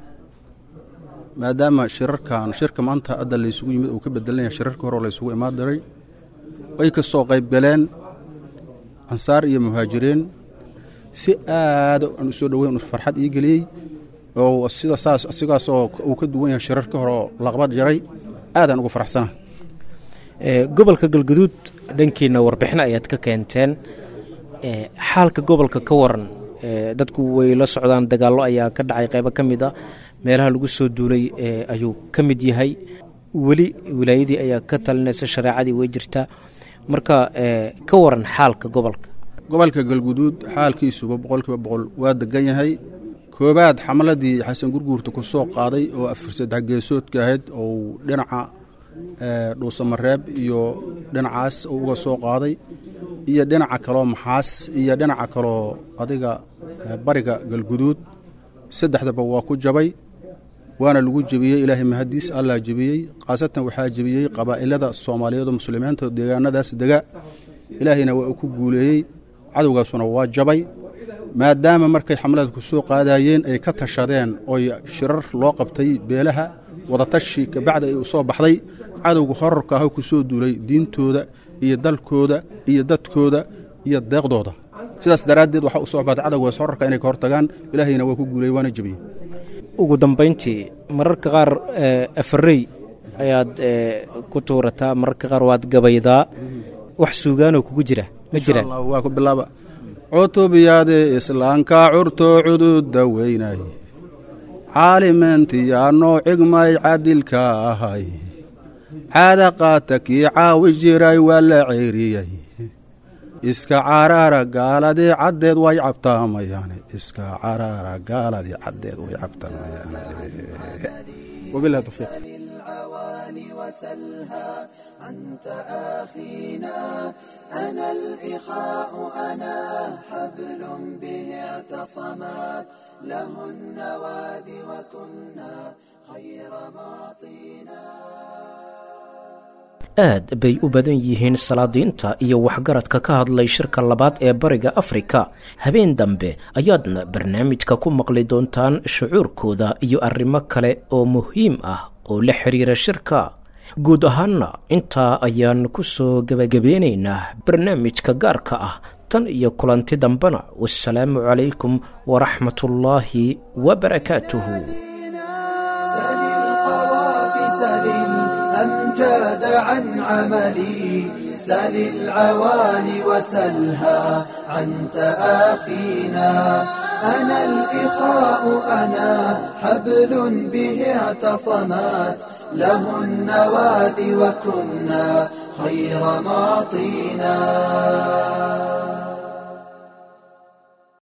A: maadaama shirarkan shirka maanta hadda laysugu yimid uu ka bedelan yahay shirarkii hore oo laysugu imaan diray ay ka soo qayb galeen ansaar iyo muhaajiriin si aada aan u soo dhoweyn farxad ii geliyey oo sida saas sigaasoo uu ka duwan yahay shirarkii hore oo laqbad jaray aadaan ugu faraxsana
C: gobolka galguduud dhankiina warbixin ayaad ka keenteen xaalka gobolka ka waran dadku way la socdaan dagaallo ayaa ka dhacay qaybo ka mid a meelaha lagu soo duulay ayuu ka mid yahay weli wilaayadii ayaa ka talinaysa shareecadii way jirtaa marka ka waran xaalka gobolka
A: gobolka galguduud xaalkiisuba boqolkiiba boqol waa degan yahay koobaad xamaladii xasan gurguurta ku soo qaaday oo afar saddex geesoodka ahayd ou dhinaca dhuusamareeb iyo dhinacaas uga soo qaaday iyo dhinaca kaloo maxaas iyo dhinaca kaloo adiga bariga galguduud saddexdaba waa ku jabay waana lagu jebiyey ilaahay mahadiis allaa jebiyey khaasatan waxaa jebiyey qabaa'ilada soomaaliyeed oo muslimiinta deegaanadaas dega ilaahayna waa uu ku guuleeyey cadowgaasuna waa jabay maadaama markay xamlada ku soo qaadayeen ay ka tashadeen oy shirar loo qabtay beelaha wadatashi kabacda ay u soo baxday cadowga horarka ah ku soo duulay diintooda iyo dalkooda iyo dadkooda iyo deeqdooda sidaas daraaddeed waxaa u soo baxday cadowgaas horarka inay ka hortagaan ilaahayna waa ku guuleeyey waana jebiyey
C: ugu dambayntii mararka qaar afarey ayaad ku tuurataa mararka qaar waad gabaydaa wax suugaanoo kugu jira ma jiraan
A: waa ku bilaaba cutubyade islaanka curtoo cududa weynay caalimeentiyaanoo cigmay cadilka ahay caada qaata kii caawi jiray waa la ceyriyey iska caraara gaaladii caddeed way cabtaamayaane iska caraara gaaladii caddeed way cabtaamayaane wabilahi tawfiiq
B: وسلها أنت آخينا أنا الإخاء أنا حبل به اعتصمات له النواد وكنا خير معطينا
C: aad bay u badan yihiin salaadiinta iyo waxgaradka ka hadlay shirka labaad ee bariga afrika habeen dambe ayaadna barnaamijka ku maqli doontaan shucuurkooda iyo arrimo kale oo muhiim ah oo la xiriira shirka guud ahaanna intaa ayaan ku soo gebagabeynaynaa barnaamijka gaarka ah tan iyo kulanti dambena wasalaamu calaykum waraxmatullaahi wabarakaatuhu
B: أمجاد عن عملي سل العوالي وسلها عن تآخينا أنا الإخاء أنا حبل به اعتصمات له النواد وكنا خير معطينا